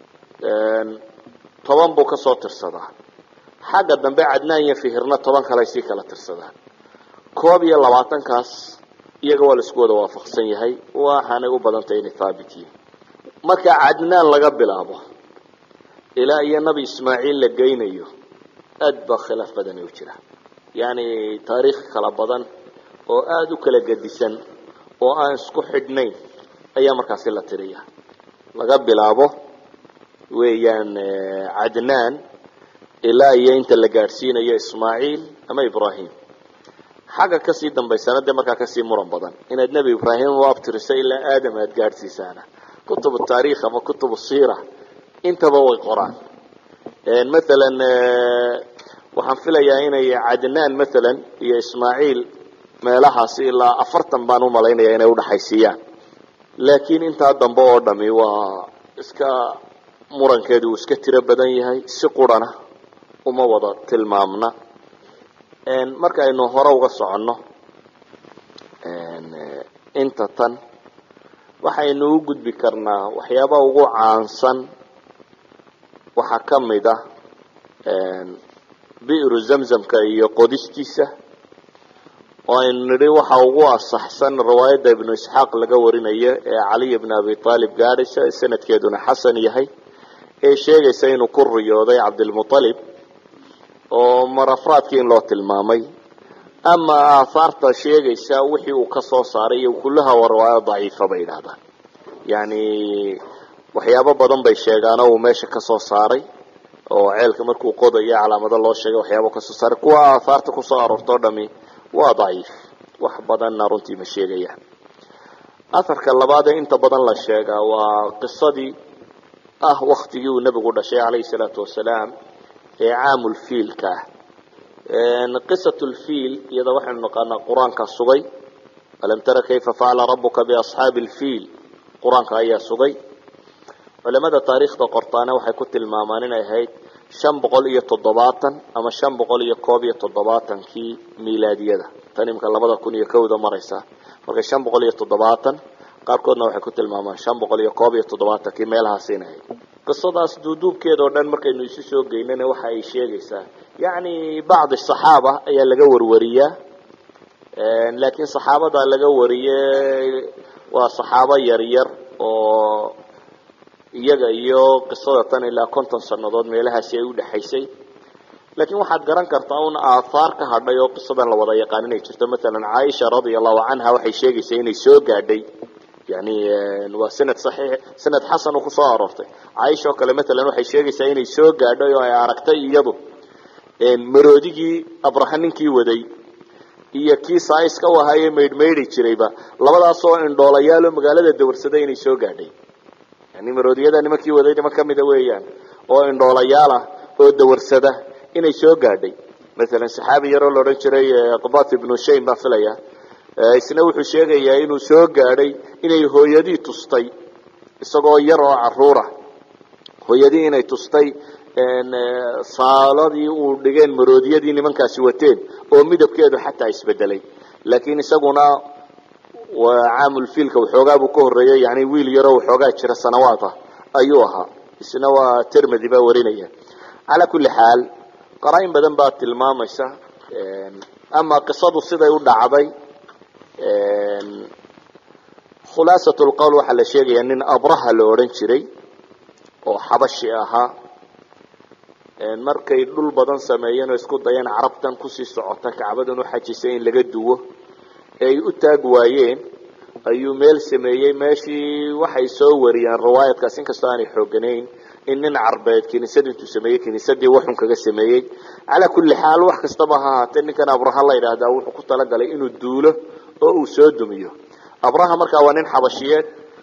toban buu kasoo tirsadaa xagga dambe cadnaan iyo fihirna toban kale sii kala tirsadaan koob iyo labaatankaas iyaga waa la isku wada waafaqsan yahay waxaanay u badantay inay haabit yihin marka cadnaan laga bilaabo ilaa iyo nabi ismaaciil la geynayo aad baa khilaaf badani u jira yacni taariikh kala badan oo aada u kala gedisan oo aan isku xidhnayn ayaa markaasi la tiriya laga bilaabo weeyaan cadnaan ilaa iyo inta la gaadhsiinayo ismaaciil ama ibrahim xagga kasii dambaysana dee markaa kasii muran badan inaad nebi ibraahim u abtiriso ilaa aadam aada gaadhsiisaana kutub taarikh ama kutub siira intaba way qoraan maalan waxaan filayaa inay cadnaan maalan iyo ismaaciil meelahaasi ilaa afartan baan umalaynaya inay udhaxaysiiyaan laakiin intaa dambe oo dhami waa iska murankeedu uu iska tiro badan yahay si qurana uma wada tilmaamna marka aynu hore uga soconno inta tan waxaynu u gudbi karnaa waxyaabaha ugu caansan waxaa ka mid ah bi'ru zamzamka iyo qodistiisa oo aynu nidhi waxa ugu asaxsan riwaayadda ibnu isxaaq laga warinayo ee caliy bn abi aalib gaadhaysa sanadkeeduna xasan yahay ee sheegaysa inuu ku riyooday cabdilmualib oo marafraadkii in loo tilmaamay ama aahaarta sheegaysa wixii uu kasoo saaray iyo kullaha waa riwaayo daciifa bay yidhahdaan yani waxyaabo badan bay sheegaanoo uu meesha kasoo saaray oo ceelka markuu qodayo calaamado loo sheegay waxyaaba kasoo saaray kuwa aahaarta kusoo aroortoo dhami waa daciif wax badanna runtii ma sheegayaan aharka labaad ee inta badan la sheegaa waa qisadii ah waktigii uu nebigu dhashay calayhi salaatu wasalaam ee caamulfiilka ah qisat lfiil iyada waxaynu naqaanaa qur-aanka sugay alam tara kayfa facala rabuka biasxaabi lfiil qur-aanka ayaa sugay culamada taariikhda qortaana waxay ku tilmaamaan inay ahayd shan boqol iyo toddobaatan ama shan boqol iyo koob iyo toddobaatankii milaadiyada tan imika labada kun iyo kowda maraysa marka shan boqol iyo toddobaatan qaarkoodna waxay ku tilmaamaan shan boqol iyo koob iyo toddobaatankii meelahaas inay ahayd qisadaas duuduubkeeda oo dhan markaynu isu soo geynana waxa ay sheegaysaa yacni bacdi saxaaba ayaa laga warwariyaa laakiin saxaabada laga wariyey waa saxaabo yaryar oo iyaga iyo qisada tan ilaa konton sannadood meelahaasi ay udhexaysay laakiin waxaad garan kartaa un aathaar ka hadhay oo qisadan la wada yaqaan inay jirto masalan caaisha radia allahu canha waxay sheegaysaa inay soo gaadhay yani waa sanad saxiix sanad xasan oo kusoo aroortay caaisha oo kale matalan waxay sheegaysaa inay soo gaadhay oo ay aragtay iyadu maroodigii abraha ninkii waday iyo kii saaiska u ahaayee maydhmaydhi jirayba labadaasoo indhoolayaal oo magaalada dawarsaday inay soo gaadhay yani maroodiyada nimankii waday niman kamida weeyaan oo indhoolayaal ah oo dawarsada inay soo gaadhay masalan saxaabi yaroo la odhan jiray qabat ibnu shaym baa filaya isna wuxuu sheegayaa inuu soo gaadhay inay hooyadii tustay isagoo yar oo caruura hooyadii inay tustay saaladii uu dhigeen maroodiyadii nimankaasi wateen oo midabkeedu xataa isbedelay laakiin isaguna caamulfiilka waxoogaa buu ka horeeyey yani wiil yaroo waxoogaa jira sanawaad ah ayuu ahaa isna waa termedy baa warinaya calaa kulli xaal qaraa-in badan baa tilmaamaysa ama qisadu siday u dhacday khulaasat lqowl waxaa la sheegayaa nin abraha la odhan jiray oo xabashi ahaa markay dhul badan sameeyeen oo isku dayeen carabtan kusii socota kacbadan u xajisay in laga duwo ee ay u taag waayeen ayuu meel sameeyey meeshii waxay soo wariyeen riwaayadkaas inkastoo aanay xooganayn in nin carbeed kiniisad intuu sameeyey kiniisadii waxun kaga sameeyey calaa kulli xaal wax kastaba ha ahaatee ninkan abraha la yidhaahdaa wuxuu ku talagalay inuu duulo oo uu soo dumiyo abraha markaa waa nin xabashiyeed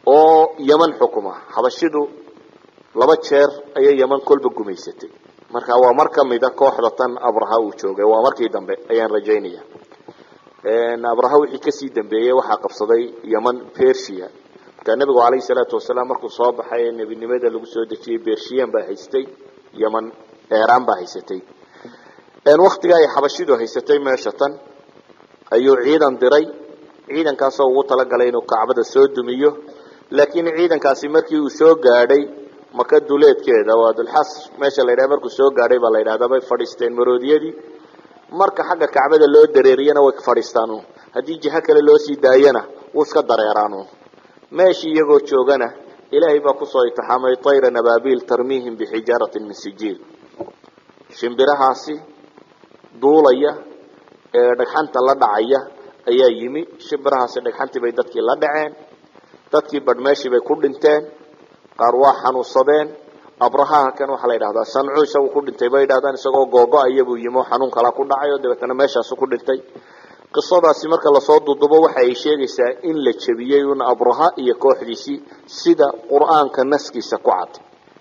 oo yeman xukuma xabashidu laba jeer ayay yeman kolba gumaysatay marka waa mar kamida kooxda tan abraha uu joogay waa markii dambe ayaan rajaynaya abraha wixii kasii dambeeyey waxaa qabsaday yeman persia markaa nebigu calayhi salaatu wasalaam markuu soo baxay ee nebinimada lagu soo dejiyey bershiyan baa haystay yeman eeraan baa haysatay waktiga ay xabashidu haysatay meesha tan ayuu ciidan diray ciidankaasoo ugu talagalay inuu kacbada soo dumiyo laakiin ciidankaasi markii uu soo gaadhay maka duleedkeeda waa dulxas meesha la yidhaha markuu soo gaadhay baa la yidhahdaa bay fadhiisteen maroodiyadii marka xagga kacbada loo dareeriyana way fadhiistaan haddii jiho kale loo sii daayana wuu iska dareeraan meeshii iyagoo joogana ilaahay baa kusoo itixaamay tayran ababil tarmihim bixijaaratin min sijiil shimbirahaasi duulaya ee dhagxanta la dhacaya ayaa yimi shimbirahaasi dhagxantii bay dadkii la dhaceen dadkii badh meeshii bay ku dhinteen qaar waa xanuunsadeen abrahaha kan waxaa la yidhahdaa sancu isagu ku dhintay bay yidhahdaan isagoo googo-aya buu yimi oo xanuun kala ku dhacay oo dabeetana meeshaasu ku dhintay qisadaasi marka lasoo dudubo waxa ay sheegaysaa in la jebiyey un abraha iyo kooxdiisii sida qur-aanka naskiisa ku cad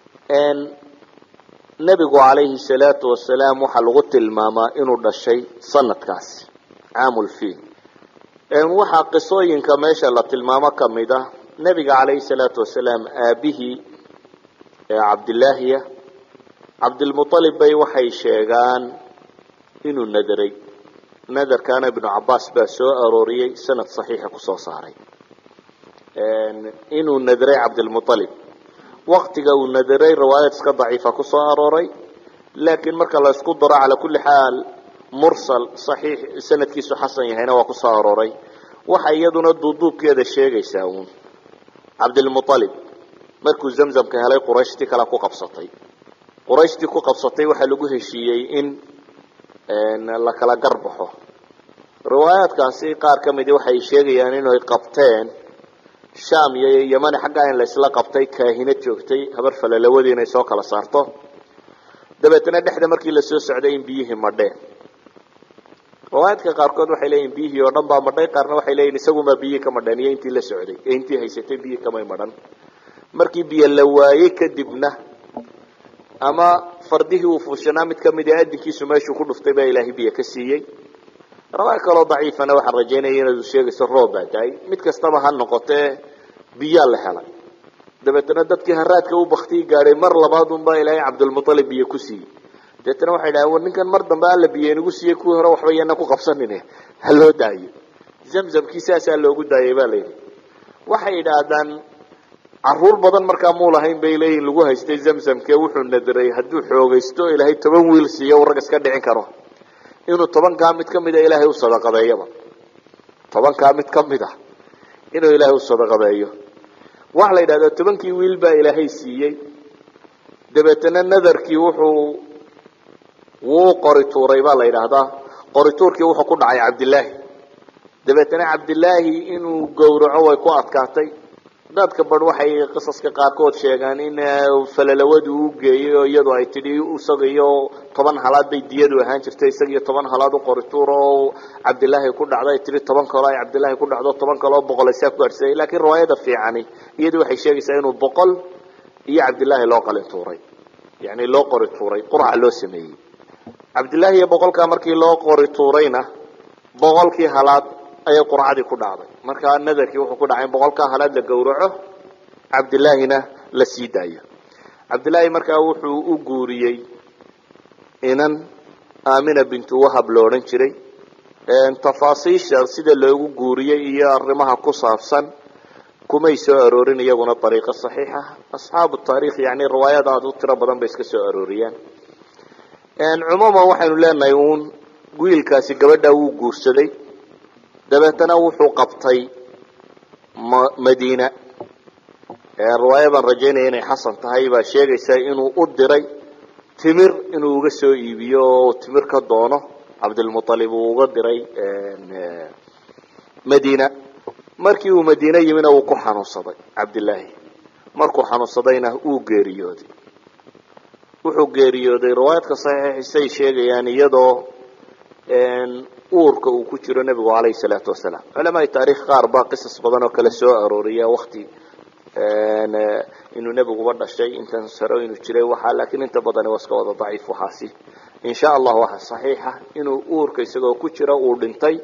nebigu calayhi salaatu wasalaam waxaa lagu tilmaamaa inuu dhashay sanadkaasi caamulfiil waxaa qisooyinka meesha la tilmaamo kamid ah nebiga calayhi salaatu wasalaam aabihii ee cabdilaahiya cabdilmualib bay waxay sheegaan inuu nadaray nadarkaana ibnu cabaas baa soo arooriyey sanad saxiixa kusoo saaray inuu nadaray cabdilmualib waktiga uu nadaray riwaayad iska daciifa kusoo arooray laakiin marka la isku daro calaa kulli xaal mursal saxiix sanadkiisu xasan yahayna waa kusoo arooray waxa iyaduna duuduubkeeda sheegaysaa uun cabdilmualib markuu zamzamka helay qurayshtii kale ku qabsatay qurayshtii ku qabsatay waxaa lagu heshiiyey in la kala garbaxo riwaayaadkaasi qaar ka midi waxay sheegayaan inay qabteen sham iyo yamani xaggaa in laysla qabtay kaahinad joogtay habar falalawadii inay soo kala saarto dabeetana dhexda markii lasoo socday in biyihii madheen riwaayaadka qaarkood waxay leeyihin biyihii oo dhan baa madhay qaarna waxay leeyihin isagumaa biyihii ka madheen iyo intii la socday ee intii haysatay biyihii kamay madhan markii biyo la waayey kadibna ama fardihii uu fuushanaa mid kamid a adinkiisu meeshuu ku dhuftay baa ilaahay biyo ka siiyey riwaaya kaloo daciifana waxaan rajaynaya inaad sheegayso roob baa daay mid kastaba ha noqotee biyaa la helay dabeetana dadkii haraadka u baktii gaadhay mar labaad unbaa ilaahay cabdilmualib biyo ku siiyey dabeetana waxay dhahen war ninkan mar dambe alla biyo inagu siiyey kuwii hore waxba yana ku qabsanin ha loo daayo zamzamkii saasaa loogu daayay ba layidhi waxay idhaahdaan caruur badan markaa muu lahayn bay leeyihin lagu haystay zamzamke wuxuu nadiray hadduu xoogaysto ilaahay toban wiil siiyo u rag iska dhicin karo inuu tobankaa mid kamida ilaahay u sadaqadeeyaba tobankaa mid kamid a inuu ilaahay u sadaqadeeyo waxa la yidhahdaa tobankii wiil baa ilaahay siiyey dabeetana nadarkii wuxuu wuu qori tuuray baa la yidhaahdaa qori tuurkii wuxuu ku dhacay cabdilaahi dabeetana cabdilaahi inuu gowraco way ku adkaatay dadka bar waxay qisaska qaarkood sheegaan in falalawadu u geeyey oo iyadu ay tidhi isaga iyo toban halaad bay diyadu ahaan jirtay isaga iyo toban halaad u qori tuur oo cabdilaahi ku dhacdo ay tihi toban kaloo ay cabdilaahi ku dhacdo toban kaloo boqol ay saa ku gaadhsayay laakiin riwaayada fiicani iyadu waxay sheegaysaa inuu boqol iyo cabdilaahi loo qalin tuuray yani loo qori tuuray qurca loo sameeyey cabdilaahi iyo boqolkaa markii loo qori tuurayna boqolkii halaad ayay qurcadii ku dhacday markaa nadarkii wuxuu ku dhacay in boqolkaa halaad la gowraco cabdilaahina la sii daayo cabdilaahi markaa wuxuu u guuriyey inan amina bintu wahab lo odhan jiray tafaasiisha sida loogu guuriyey iyo arrimaha ku saabsan kumay soo aroorin iyaguna ariiqo saxiixa asxaabu taarikh yani riwaayada aad u tiro badan bay iska soo arooriyaan cumuuman waxaynu leenahay uun wiilkaasi gabadha wuu guursaday dabeetana wuxuu qabtay madiina riwaaya baan rajaynaya inay xasan tahay baa sheegaysa inuu u diray timir inuu uga soo iibiyo oo timir ka doono cabdilmualib uu uga diray madiina markii uu madiine yimina wuu ku xanuunsaday cabdilaahi markuu xanuunsadayna wuu geeriyooday wuxuu geeriyooday riwaayadka saxiixisay sheegayaan iyadoo uurka uu ku jiro nebigu calayhi salaatu wasalaam culamaai taarikh qaar baa qisas badan oo kale soo arooriya wakti inuu nebiguba dhashay intan saro inuu jiray waxaa laakiin inta badani waa iska wada daciif waxaasi insha allah waxa saxiixa inuu uurka isagoo ku jira uu dhintay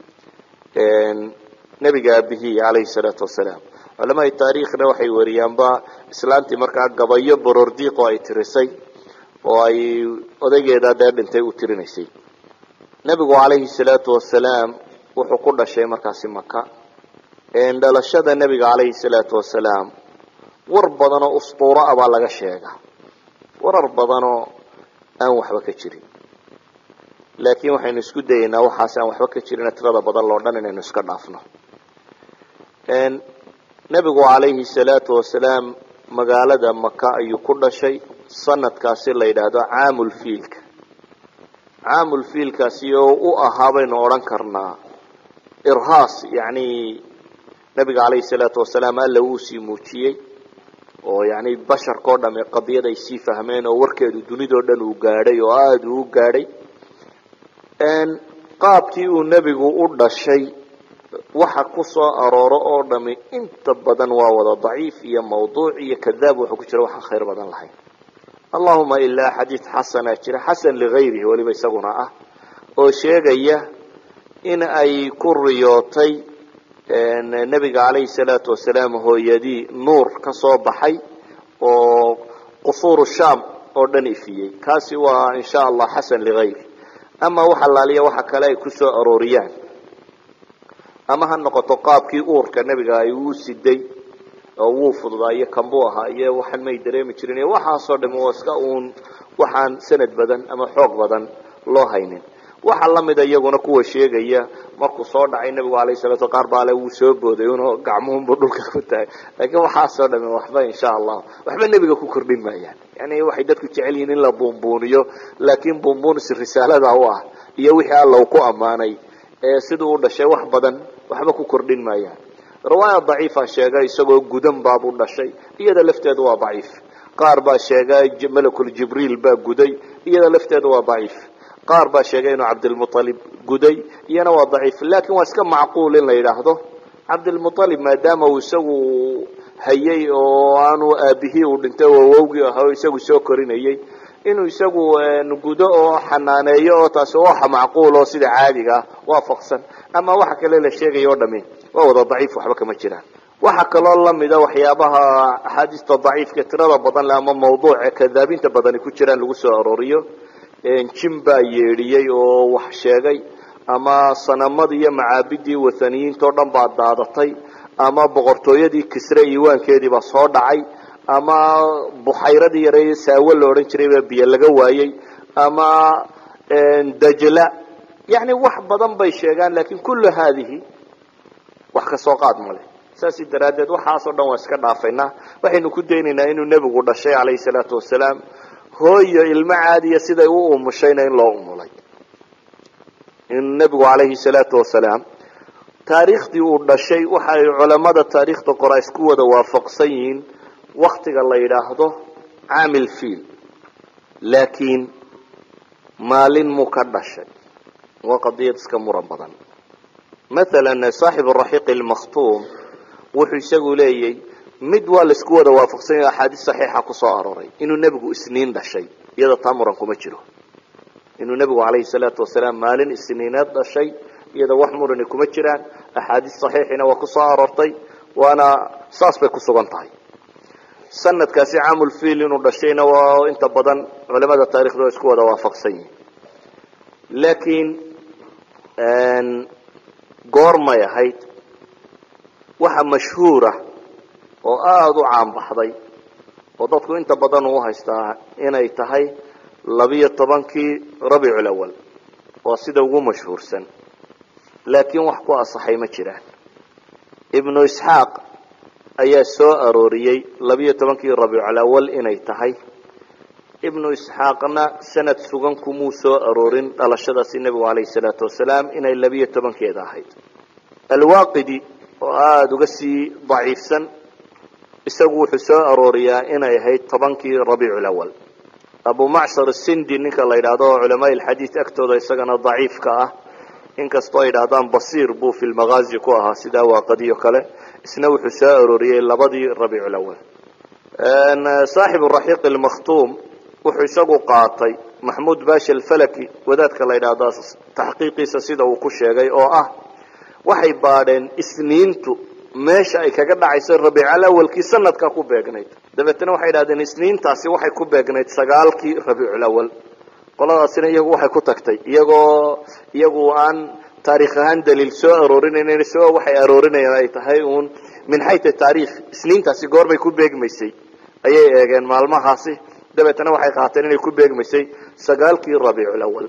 nebiga aabihii calayhi salaatu wasalaam culamada taariikhna waxay wariyaanba islaantii markaa gabayo borordiiqo ay tirisay oo ay odaygeeda dee dhintay u tirinaysay nebigu calayhi salaatu wasalaam wuxuu ku dhashay markaasi maka dhalashada nebiga calayhi salaatu wasalaam war badanoo ustuuro ah baa laga sheega warar badanoo aan waxba ka jirin laakiin waxaynu isku dayeynaa waxaas aan waxba ka jirin tirada badan loo dhan inaynu iska dhaafno nebigu calayhi salaatu wasalaam magaalada maka ayuu ku dhashay sanadkaasi la yidhaahdo caamulfiilka caamulfiilkaasi oo u ahaa baynu odhan karnaa irhaas yacni nebiga calayhi salaatu wasalaam alla wuu sii muujiyey oo yani basharkao dhame qadiyad ay sii fahmeen oo warkeedu dunidao dhan uu gaadhay oo aada uu u gaadhay qaabkii uu nebigu u dhashay waxa ku soo arooro oo dhami inta badan waa wada daciif iyo mawduuc iyo kadaab wuxuu ku jira waxaan khayr badan lahayn allahuma ilaa xadiid xasana jira xasan ligayrihi weliba isaguna ah oo sheegaya in ay ku riyootay nebiga calayhi salaatu wasalaam hooyadii nuur ka soo baxay oo qusuuru sham oo dhan ifiyey kaasi waa insha allah xasan ligayri ama wax allaaliya waxa kale ay ku soo arooriyaan ama ha noqoto qaabkii uurka nebiga ay uu siday oo wuu fududaayo kanbuu ahaa iyo waxaan may dareemi jirin iyo waxaasoo dhami waa iska uun waxaan sanad badan ama xoog badan loo haynin waxaa lamida iyaguna kuwa sheegaya markuu soo dhacay nebigu alayh salatu qaar baale wuu soo booday un gacmuhunbu dhulka ku tahay laakiin waxaasoo dhami waxba insha allah waxba nebiga ku kordhin maayaan yani waxay dadku jecel yihiin in la buunbuuniyo laakiin buunbuunis risaalada u ah iyo wixii alla uu ku ammaanay siduu u dhashay wax badan waxba ku kordhin maayaan riwaaya daciifa sheega isagoo gudan baabuu dhashay iyada lafteedu waa daciif qaar baa sheega malakul jibriil baa guday iyada lafteedu waa daciif qaar baa sheegay inuu cabdilmualib guday iyana waa daciif lakin waa iska macquul in la yidhaahdo cabdilmualib maadaama uu isagu hayay oo aanu aabihii uu dhintay oo awowgii ahaa oo isagu soo korinayay inuu isagu gudo oo xanaaneeyo oo taasi waxa macquul oo sida caadiga ah waafaqsan ama waxa kale la sheegaya o dhami waa wada daciif waxba kama jiraan waxa kaloo lamida waxyaabaha axaadiista daciifka tirada badan le ama mawduuce kadaabinta badani ku jiraan lagu soo arooriyo jim baa yeedhiyey oo wax sheegay ama sanamadii iyo macaabidii wathaniyiinta o dhan baa daadatay ama boqortooyadii kisre iiwaankeediibaa soo dhacay ama buxayradii yare saawo la odhan jiray baa biyo laga waayey ama dajla yani wax badan bay sheegaan lakin kullu haadihi wax kasoo qaad male saasi daraaddeed waxaasoo dhan waa iska dhaafaynaa waxaynu ku daynaynaa inuu nebigu dhashay calayhi salaatu wasalaam hooyo ilmo caadiya siday u umushayna in loo umulay in nebigu calayhi salaatu wasalaam taariikhdii uu dhashay waxa ay culamada taariikhda qora isku wada waafaqsan yihiin waktiga la yidhaahdo caamil fiil laakiin maalin muu ka dhashay waa qadiyad iska muran badan mathalan saaxib raxiiq lmakhtuum wuxuu isagu leeyay mid waa laisku wada waafaqsan yaho axaadiis saxiixa kusoo arooray inuu nebigu isniin dhashay iyada taa muran kuma jiro inuu nebigu calayhi salaatu wasalaam maalin isniineed dhashay iyada wax murani kuma jiraan axaadiis saxiixina waa kusoo aroortay waana saas bay ku sugan tahay sanadkaasi caamulfiil inuu dhashayna waa inta badan culamada taarikhda waa isku wada waafaqsan yihin laakiin goormay ahayd waxa mashhuura oo aada u caanbaxday oo dadku inta badan uu haystaa inay tahay labiyo tobankii rabiicul awal waa sida ugu mashhuursan laakiin wax ku asaxay ma jiraan ibnu isxaaq ayaa soo arooriyey labiyo tobankii rabiicul awal inay tahay ibnu isxaaqna sanad sugan kumuu soo aroorin dhalashadaasi nebigu calayhi salaatu wasalaam inay labiyo tobankeeda ahayd alwaaqidi oo aada uga sii daciifsan isagu wuxuu soo arooriyaa inay ahayd tobankii rabiicul awal abu macshar sindi ninka la yidhaahdo culamaa ilxadiid agtooda isagana daciifka ah inkastoo ay yidhahdaan basiir buu fi lmagaazi ku ahaa sidaa waaqadiyo kale isna wuxuu soo arooriyey labadii rabiiculawal saaxibu raxiiq almakhtuum wuxuu isagu qaatay maxmuud bashi alfalaki wadaadka la yidhaahdo taxqiiqiisa sida uu ku sheegay oo ah waxay baadheen isniintu meesha ay kaga dhacayso rabiical awalkii sanadka ku beegnayd dabeetna waxay idhahdeen isniintaasi waxay ku beegnayd sagaalkii rabiicul awal qoladaasina iyagu waxay ku tagtay iyagoo iyagu aan taarikh ahaan daliil soo aroorinaynan isagoo waxay aroorinayaan ay tahay uun min xayta taarikh isniintaasi goorbay ku beegmaysay ayay eegeen maalmahaasi dabeetna waxay qaateen inay ku beegmaysay sagaalkii rabiicul awal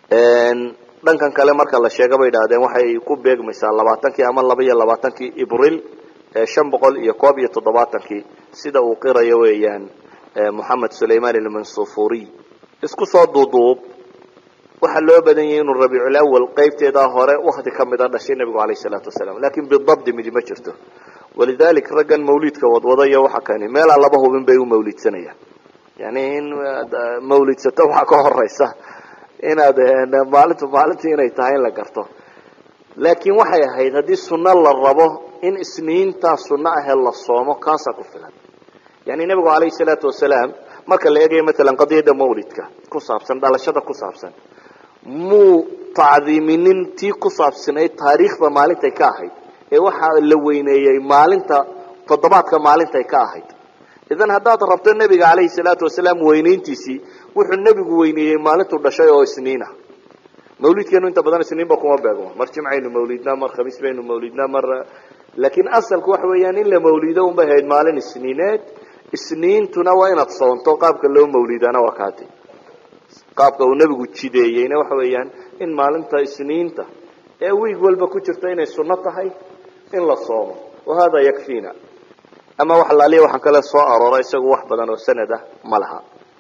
dhankan kale marka la sheega bay idhahdeen waxay ku beegmaysaa labaatankii ama laba iyo labaatankii ibril shan boqol iyo koob iyo toddobaatankii sida uu qirayo weeyaan moxamed sulayman almansufuriy isku soo duuduub waxaa loo badan yahay inuu rabiicul awal qaybteedaa hore wakti kamid a dhashay nebigu alayh salaatu wasalaam lakin bidabdi midi ma jirto walidalik raggan mawlidka wadwada iyo waxa kani meelaa laba hubin bay u mawlidsanayaan yani in mawlidsato waxaa ka horeysa inaad maalintu maalintii inay tahay in la garto laakiin waxay ahayd haddii sunno la rabo in isniintaa sunno ahee la soomo kaasaa ku filan yani nebigu alayhi salaatu wasalaam marka la eegayo matalan qadiyadda mawlidka ku saabsan dhalashada ku saabsan muu tacdiiminin tii ku saabsanayd taariikhda maalintay ka ahayd ee waxaa la weyneeyey maalinta toddobaadka maalintay ka ahayd idan haddaad rabto nebiga calayhi salaatu wasalaam weyneyntiisii wuxuu nebigu weyneeyey maalintuu dhashay oo isniina mawlidkeenu inta badan isniinba kuma beegmo mar jimcaynu mawlidnaa mar khamiis baynu mawlidnaa mar laakiin asalku waxa weeyaan in la mawlido unbay ahayd maalin isniineed isniintuna waa inaad soonto qaabka loo mawlidaana waa kaati qaabka uu nebigu jideeyeyna waxa weeyaan in maalinta isniinta ee wiig walba ku jirta inay sunno tahay in la soomo wahada yakfiina ama wax laaliya waxaan kale soo aroora isagu wax badan oo sanad ah ma laha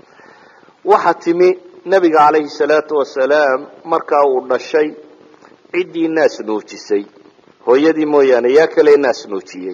waxaa timi nebiga calayhi salaatu wasalaam markaa uu dhashay ciddii naas nuujisay hooyadii mooyaane yaa kale naas nuujiyey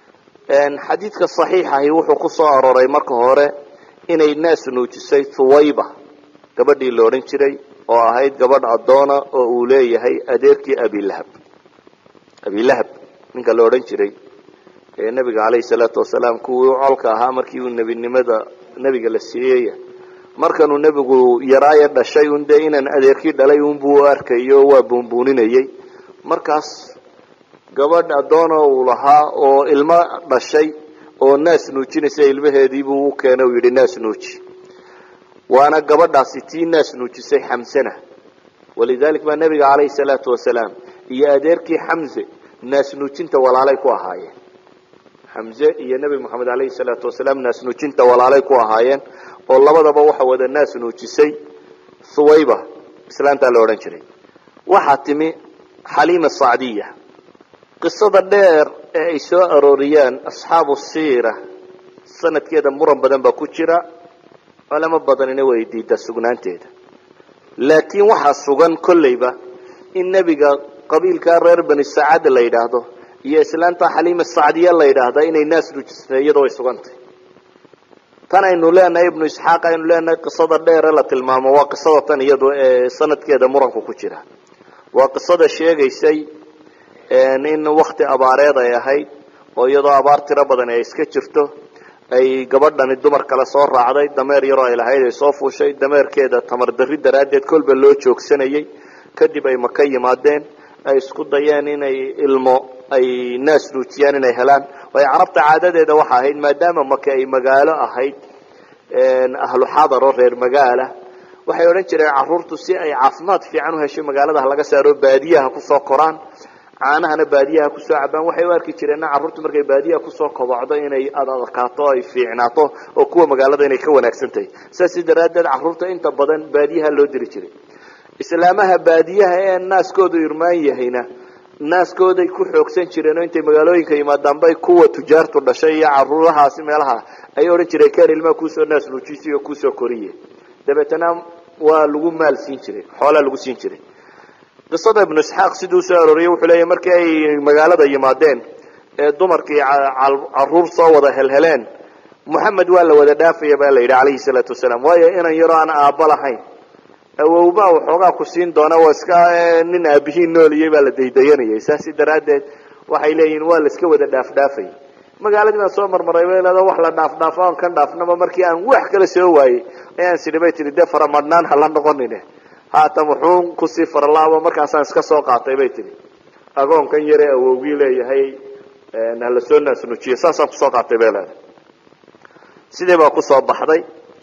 xadiidka saxiixahi wuxuu ku soo arooray marka hore inay naas nuujisay thuwayba gabadhii la odhan jiray oo ahayd gabadh addoona oo uu leeyahay adeerkii abilahab abilahab ninka la odhan jiray ee nebiga calayhi salaatu wasalaam kuwii u colka ahaa markii uu nebinimada nebiga la siiyey markanuu nebigu yaraaye dhashay un dee inaan adeerkii dhalay unbuu u arkayo waa buunbuuninayey markaas gabadh addoona uu lahaa oo ilmo dhashay oo naas nuujinaysa ilmaheediibuu u keenay uu yidhi naas nuuji waana gabadhaasi tii naas nuujisay xamsena walidalik baa nebiga calayhi salaatu wasalaam iyo adeerkii xamse naas nuujinta walaalay ku ahaayeen xamse iyo nebi moxamed alayhi salaatu wasalaam naas nuujinta walaalay ku ahaayeen oo labadaba waxa wada naas nuujisay thuwayba islaantaa la odhan jiray waxaa timi xaliima sacdiya qisada dheer ee ay soo arooriyaan asxaabu siira sanadkeeda muran badan baa ku jira culamo badanina way diidaa sugnaanteeda laakiin waxaa sugan kolleyba in nebiga qabiilkaa reer bani sacaad la yidhaahdo iyo islaanta xaliima sacdiya la yidhaahda inay naas nuujisatay iyadoo ay sugantay tan aynu leenahay ibnu isxaaq aynu leenahay qisada dheere la tilmaamo waa qisada tan iyado ee sanadkeeda muranku ku jira waa qisada sheegaysay in wakti abaareed ay ahayd oo iyadoo abaar tiro badan ay iska jirto ay gabadhani dumar kale soo raacday dameer yaroo ay lahayd ay soo fuushay dameerkeeda tamar darri daraaddeed kolba loo joogsanayay kadib ay maka yimaadeen ay isku dayeen inay ilmo ay naas nuujiyaan inay helaan waayo carabta caadadeeda waxa ahayd maadaama maka ay magaalo ahayd ahlu xadar oo reer magaala waxay odhan jireen caruurtu si ay caafimaad fiican u hesho magaalada laga saaro baadiyaha kusoo koraan caanahana baadiyaha kusoo cabaan waxay u arki jireenna carruurtu markay baadiyaha kusoo kobocdo inay adadkaato ay fiicnaato oo kuwa magaalada inay ka wanaagsan tahay saasi daraaddeed carruurta inta badan baadiyaha loo diri jiray islaamaha baadiyaha ee naaskoodu irmaan yahayna naaskooday ku xoogsan jireen oo intay magaalooyinka yimaadaan bay kuwa tujaartu dhashay iyo caruurahaasi meelaha ayay odhan jireen ken ilmaha kuusoo naas nuujisi oo kuusoo koriye dabeetana waa lagu maal siin jiray xoolaa lagu siin jiray qisada ibnu isxaaq siduu soo arooriyey wuxuu leeyahy markii ay magaalada yimaadeen ee dumarkii caruur soo wada helheleen moxamed waa la wada dhaafaya baa la yidhi calayhi salaatu wasalaam waayo inan yaroo aan aabba lahayn awowbaa waxoogaa ku siin doona waa iska nin aabihii nooliyey baa la daydayanayay saasi daraaddeed waxay leeyihin waa la iska wada dhaafdhaafay magaaladii baan soo marmaray bay leeda wax la dhaafdhaafo aan kan dhaafnaba markii aan wax kala soo waayey ayaan sidhi bay tihi dee faramadhnaan hala noqonine haatan wuxuun kusii faralaabo markaasaan iska soo qaatay bay tihi agoonkan yare awowgii leeyahay hala soo naasnujiyo saasaan kusoo qaatay bay leedahay sidii baa kusoo baxday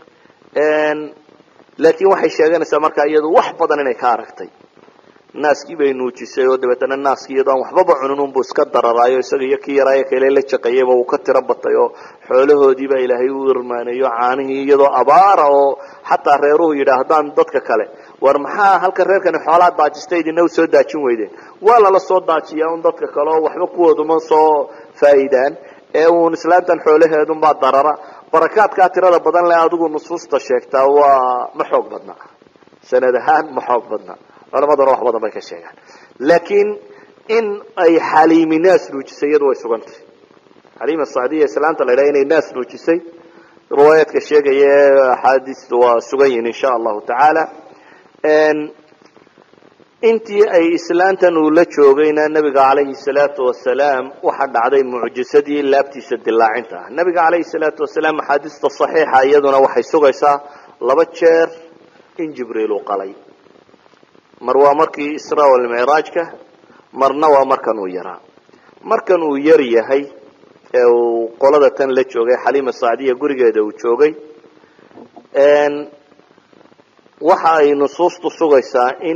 laakiin waxay sheeganaysaa markaa iyadu wax badan inay ka aragtay naaskii bay nuujisay oo dabeetana naaskii iyadoo aan waxbaba cunin unbuu iska dararaayo isaga iyo kii yaraayo kale la jaqayayba uu ka tiro batay oo xoolahoodiibaa ilaahay u irmaaneeyo caanihii iyadoo abaara oo xataa reeruhu yidhaahdaan dadka kale war maxaa halka reerkani xoolaa daajista idina usoo daajin weydeen waa lala soo daajiyaa un dadka kale oo waxba kuwooduma soo faa'iidaan ee uun islaantan xoolaheedunbaa darara barakaadkaa tirada badan le adigu nusuusta sheegtaa waa ma xoog badna sanad ahaan ma xoog badna culamaduna wax badan bay ka sheegaan laakiin in ay xaliimi naas nuujisay iyadu way sugantay xaliima sacdiya islaanta la idhaha inay naas nuujisay riwaayaadka sheegaya ee axaadiista waa sugan yihin insha allahu tacaala intii ay islaantan uu la joogayna nabiga calayhi salaatu wasalaam waxaa dhacday mucjisadii laabtiisa dilaacinta ah nabiga calayhi salaatu wasalaam axaadiista saxiixa iyaduna waxay sugaysaa laba jeer in jibriil uu qalay mar waa markii isra walmicraajka marna waa markan uu yaraa markan uu yar yahay ee uu qolada tan la joogay xaliima sacdiya gurigeeda uu joogay waxa ay nusuustu sugaysaa in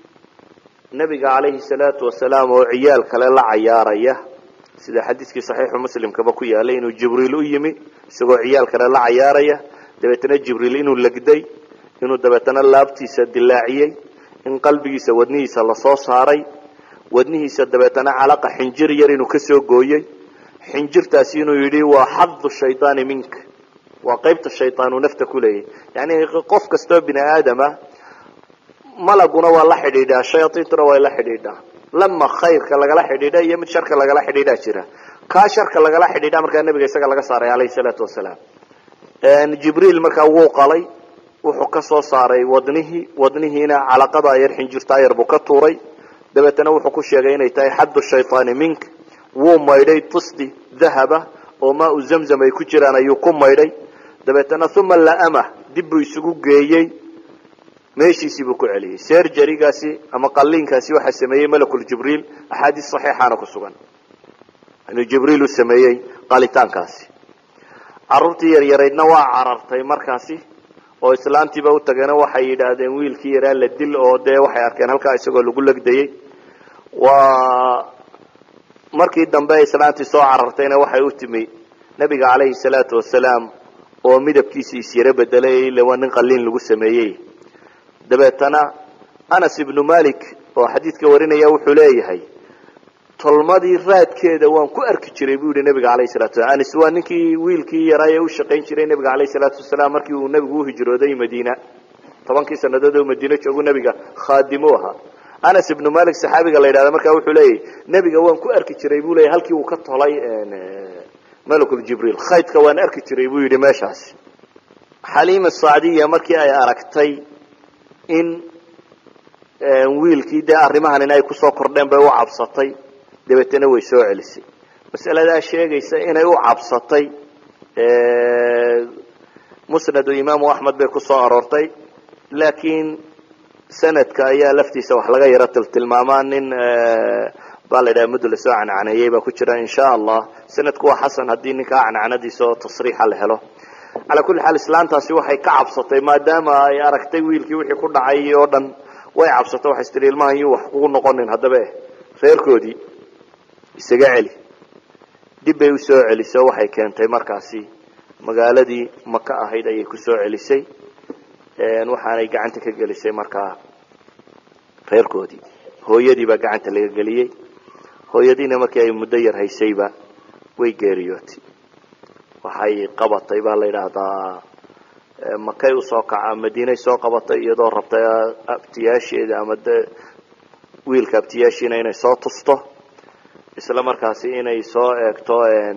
nabiga calayhi salaatu wasalaam oo ciyaal kale la cayaaraya sida xadiiskii saxiixu muslimkaba ku yaalay inuu jibriil u yimi isagoo ciyaal kale la cayaaraya dabeetana jibriil inuu legday inuu dabeetana laabtiisa dilaaciyey in qalbigiisa wadnihiisa lasoo saaray wadnihiisa dabeetana calaqa xinjir yar inuu kasoo gooyey xinjirtaasi inuu yidhi waa xadu shaydaani minka waa qaybta shayaan uu nafta ku leeyahy yani qof kastoo bini aadama malaguna waa la xidhiidhaa shayaaiintuna waa la xidhiidhaa lama khayrka lagala xidhiidha iyo mid sharka lagala xidhiidhaa jira kaa sharka lagala xidhiidha markaa nabiga isaga laga saaray alayhi salaatu wasalaam jibriil markaa wuu qalay wuxuu ka soo saaray wadnihii wadnihiina calaqada yar xinjirtaa yar buu ka tuuray dabeetana wuxuu ku sheegay inay tahay xaddu shayطaani mink wuu maydhay tisti dahaba oo maa u zamzam ay ku jiraan ayuu ku maydhay dabeetana uma laamah dib buu isugu geeyey meeshiisii buu ku celiyey serjarigaasi ama qaliinkaasi waxaa sameeyey malakul jibriil axaadiis saxiixaana ku sugan inuu jibriil u sameeyey qalitaankaasi caruurtii yaryaraydna waa carartay markaasi oo islaantiiba u tageena waxay yidhaahdeen wiilkii yaraa la dil oo dee waxay arkeen halkaa isagoo lagu legdayey waa markii dambe islaantii soo carartayna waxay u timi nabiga calayhi salaatu wasalaam oo midabkiisi isyaro bedelay ila waa nin qaliin lagu sameeyey dabeetana anas ibnu malik oo xadiidka warinaya wuxuu leeyahay tolmadii raadkeeda waan ku arki jiray buu yihi nabiga alayh salatu salam anis waa ninkii wiilkii yaraaye u shaqayn jiray nabiga alayh salaatu wasalaam markii uu nabigu uhijrooday madiina tobankii sanadood oo madiine joogu nabiga khaadimu ahaa anas ibnu malik saxaabiga la yidhahda markaa wuxuu leeyahy nebiga waan ku arki jiray buu leeyahy halkii uu ka tolay malakul jibriil khaydka waan arki jiray buu yidhi meeshaasi xaliima sacdiya markii ay aragtay in wiilkii dee arrimahan in ay kusoo kordheen bay u cabsatay dabeetana way soo celisay masaladaa sheegaysa inay u cabsatay musnadu imaamu axmed bay ku soo aroortay laakiin sanadka ayaa laftiisa wax laga yaro tiltilmaamaa nin baa la yidhaha muddo lasoo cancaneeyey baa ku jira insha allah sanadku waa xasan haddii ninkaa cancanadiisa oo tasriixa la helo calaa kulli xaal islaantaasi waxay ka cabsatay maadaama ay aragtay wiilkii wixii ku dhacay oo dhan way cabsatay waxay istiri ilmahan yuu wax kugu noqonin haddaba eh reerkoodii isaga celi dib bay usoo celiso waxay keentay markaasi magaaladii maka ahayd ayay kusoo celisay waxaanay gacanta ka gelisay markaa reerkoodii hooyadii baa gacanta laga geliyey hooyadiina markii ay muddo yar haysayba way geeriyootay waxay qabatay baa la yidhaahdaa makay usoo kaca madiinay soo qabatay iyadoo rabtay abtiyaasheeda ama de wiilka abtiyaashiina inay soo tusto isla markaasi inay soo eegto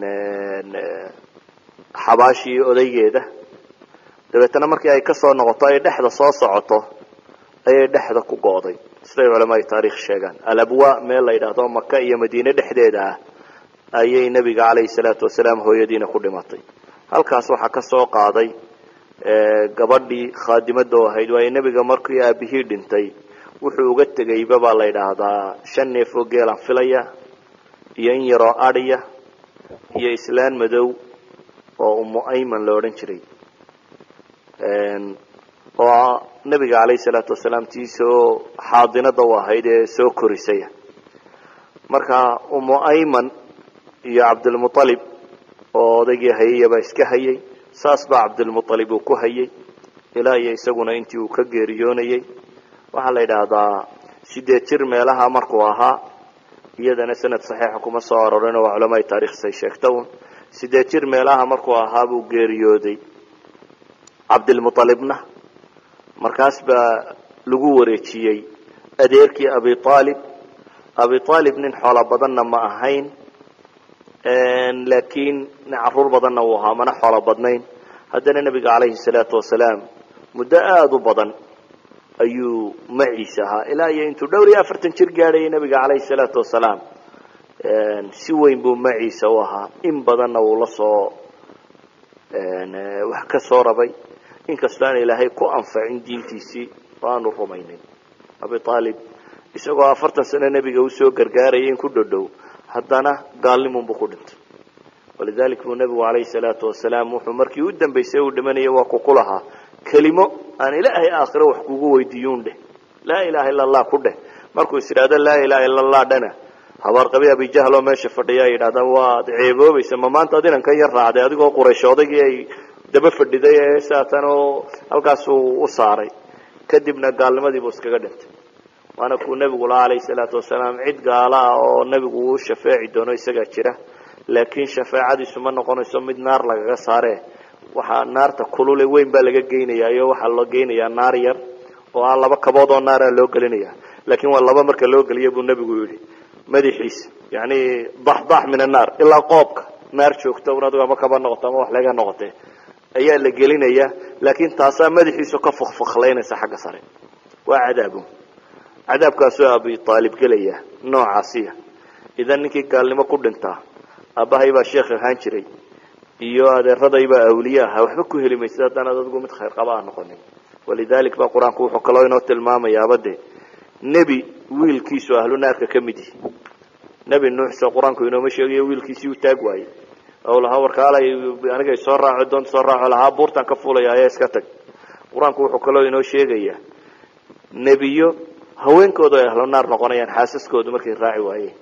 xabaashii odaygeeda dabeetana markii ay kasoo noqoto ay dhexda soo socoto ayay dhexda ku go'day siday culamaai taarikh sheegaan alabwa meel la yidhaahdo maka iyo madiine dhexdeeda ah ayay nebiga calayhi salaatu wasalaam hooyadiina ku dhimatay halkaas waxaa ka soo qaaday gabadhii khaadimada oo ahayd waayo nebiga markii aabihii dhintay wuxuu uga tegayba baa la yidhaahdaa shan neef oo geelaan filaya iyo in yaroo adhiya iyo islaan madow oo umu ayman la odhan jiray oo nebiga calayhi salaatu wasalaam tii soo xaadinada u ahayd ee soo korisaya marka umu ayman iyo cabdilmualib oo odaygii hayayabaa iska hayay saas baa cabdilmualib uu ku hayay ilaa iyo isaguna intii uu ka geeriyoonayay waxaa la yidhaahdaa sideed jir meelaha markuu ahaa iyadana sanad saxiixa kuma soo arorin waa culamaai taarikhsay sheegta un sideed jir meelaha markuu ahaa buu geeriyooday cabdilmualibna markaas baa lagu wareejiyey adeerkii abi aalib abi aalib nin xoolo badanna ma ahayn laakiin nin caruur badanna uu ahaa mana xoolo badnayn haddana nebiga calayhi salaatu wasalaam muddo aada u badan ayuu maciisa ahaa ilaa iyo intuu dhowr iyo afartan jir gaadhayay nebiga calayhi salaatu wasalaam si weyn buu maciisa u ahaa in badanna uu la soo wax ka soo rabay inkastoo aan ilaahay ku anfacin diintiisii oo aanu rumaynin abi aalib isagoo afartan sano nebiga usoo gargaarayay in ku dhodhow haddana gaalnimunbuu ku dhintay walidalik buu nebigu calayhi salaatu wasalaam wuxuu markii u dambaysay uu dhimanayay waa kuku lahaa kelimo aan ilaahay aakhiro wax kugu weydiiyuun dheh laa ilaha illa allah ku dheh markuu is idhaahdo laa ilaha illa allah dhana habaarqabi abijahl oo meesha fadhiya ay yidhahdaan waad ceeboobaysa ma maanta ad inankan yar raacday adigoo quraysh odaygii ay daba fadhiday ee saatan oo halkaasuu u saaray kadibna gaalnimadiibuu iskaga dhintay waana kuu nebigu lahaa calayhi salaatu wasalaam cid gaala ah oo nebigu uu shafeeci doono isagaa jira laakiin shafeecadiisu ma noqonayso mid naar lagaga saare waxaa naarta kulule weyn baa laga geynaya iyo waxaa loo geynayaa naar yar oo aan laba kabood oo naara loo gelinaya laakiin waa laba marka loo geliya buu nebigu yihi madaxiisa yani daxdax min annaar ilaa qoobka naar joogta un adigo ama kaba noqoto ama wax laga noqote ayaa la gelinaya laakiin taasaa madaxiisu ka fakfaklaynaysa xagga sare waa cadaabu cadaabkaasoo abi aalib gelaya noocaasiya idan ninkii gaalnimo ku dhintaa aabbahay baa sheekh ahaan jiray iyo adeeradaybaa awliye ahaa waxba ku heli maysid haddaanaad adigu mid khayr qaba a noqonin walidalik ba qur-aanku wuxuu kaloo inoo tilmaamayaaba de nebi wiilkiisu ahlu naarka ka mid yihi nebi nuuxse qur-aanku inooma sheegayo wiilkiisii u taag waayey oo lahaa warkaalay aniga soo raaco doonta soo raaco lahaa buurtan ka fuulaya ayaa iska tag qur-aanku wuxuu kaloo inoo sheegayaa nebiyo haweenkooda ay ahlu naar noqonayaan xaasaskoodu markay raaci waayeen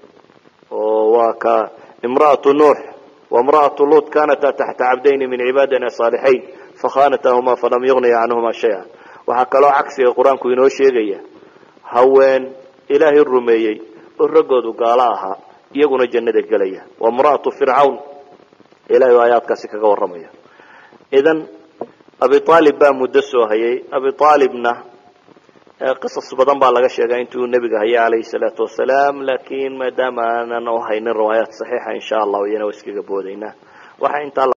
oo waa ka imra'atu nuux waimra'atu luut kanata taxta cabdayni min cibaadina saalixayn fakhanatahuma falam yugniya canhuma shaya waxaa kaloo cagsiga qur-aanku inoo sheegaya haween ilaahay rumeeyey oo raggoodu gaalo ahaa iyaguna jannada gelaya waimra'atu fircawn ilahay o aayaadkaasi kaga warramaya idan abi aalib baa muddo soo hayay abi aalibna qisas badan baa laga sheegaa intuu nebiga hayay calayhi salaatu wasalaam laakiin maadaama aanan u haynin riwaayaat saxiixa insha allahu iyana waa iskaga boodaynaa waxaa intaa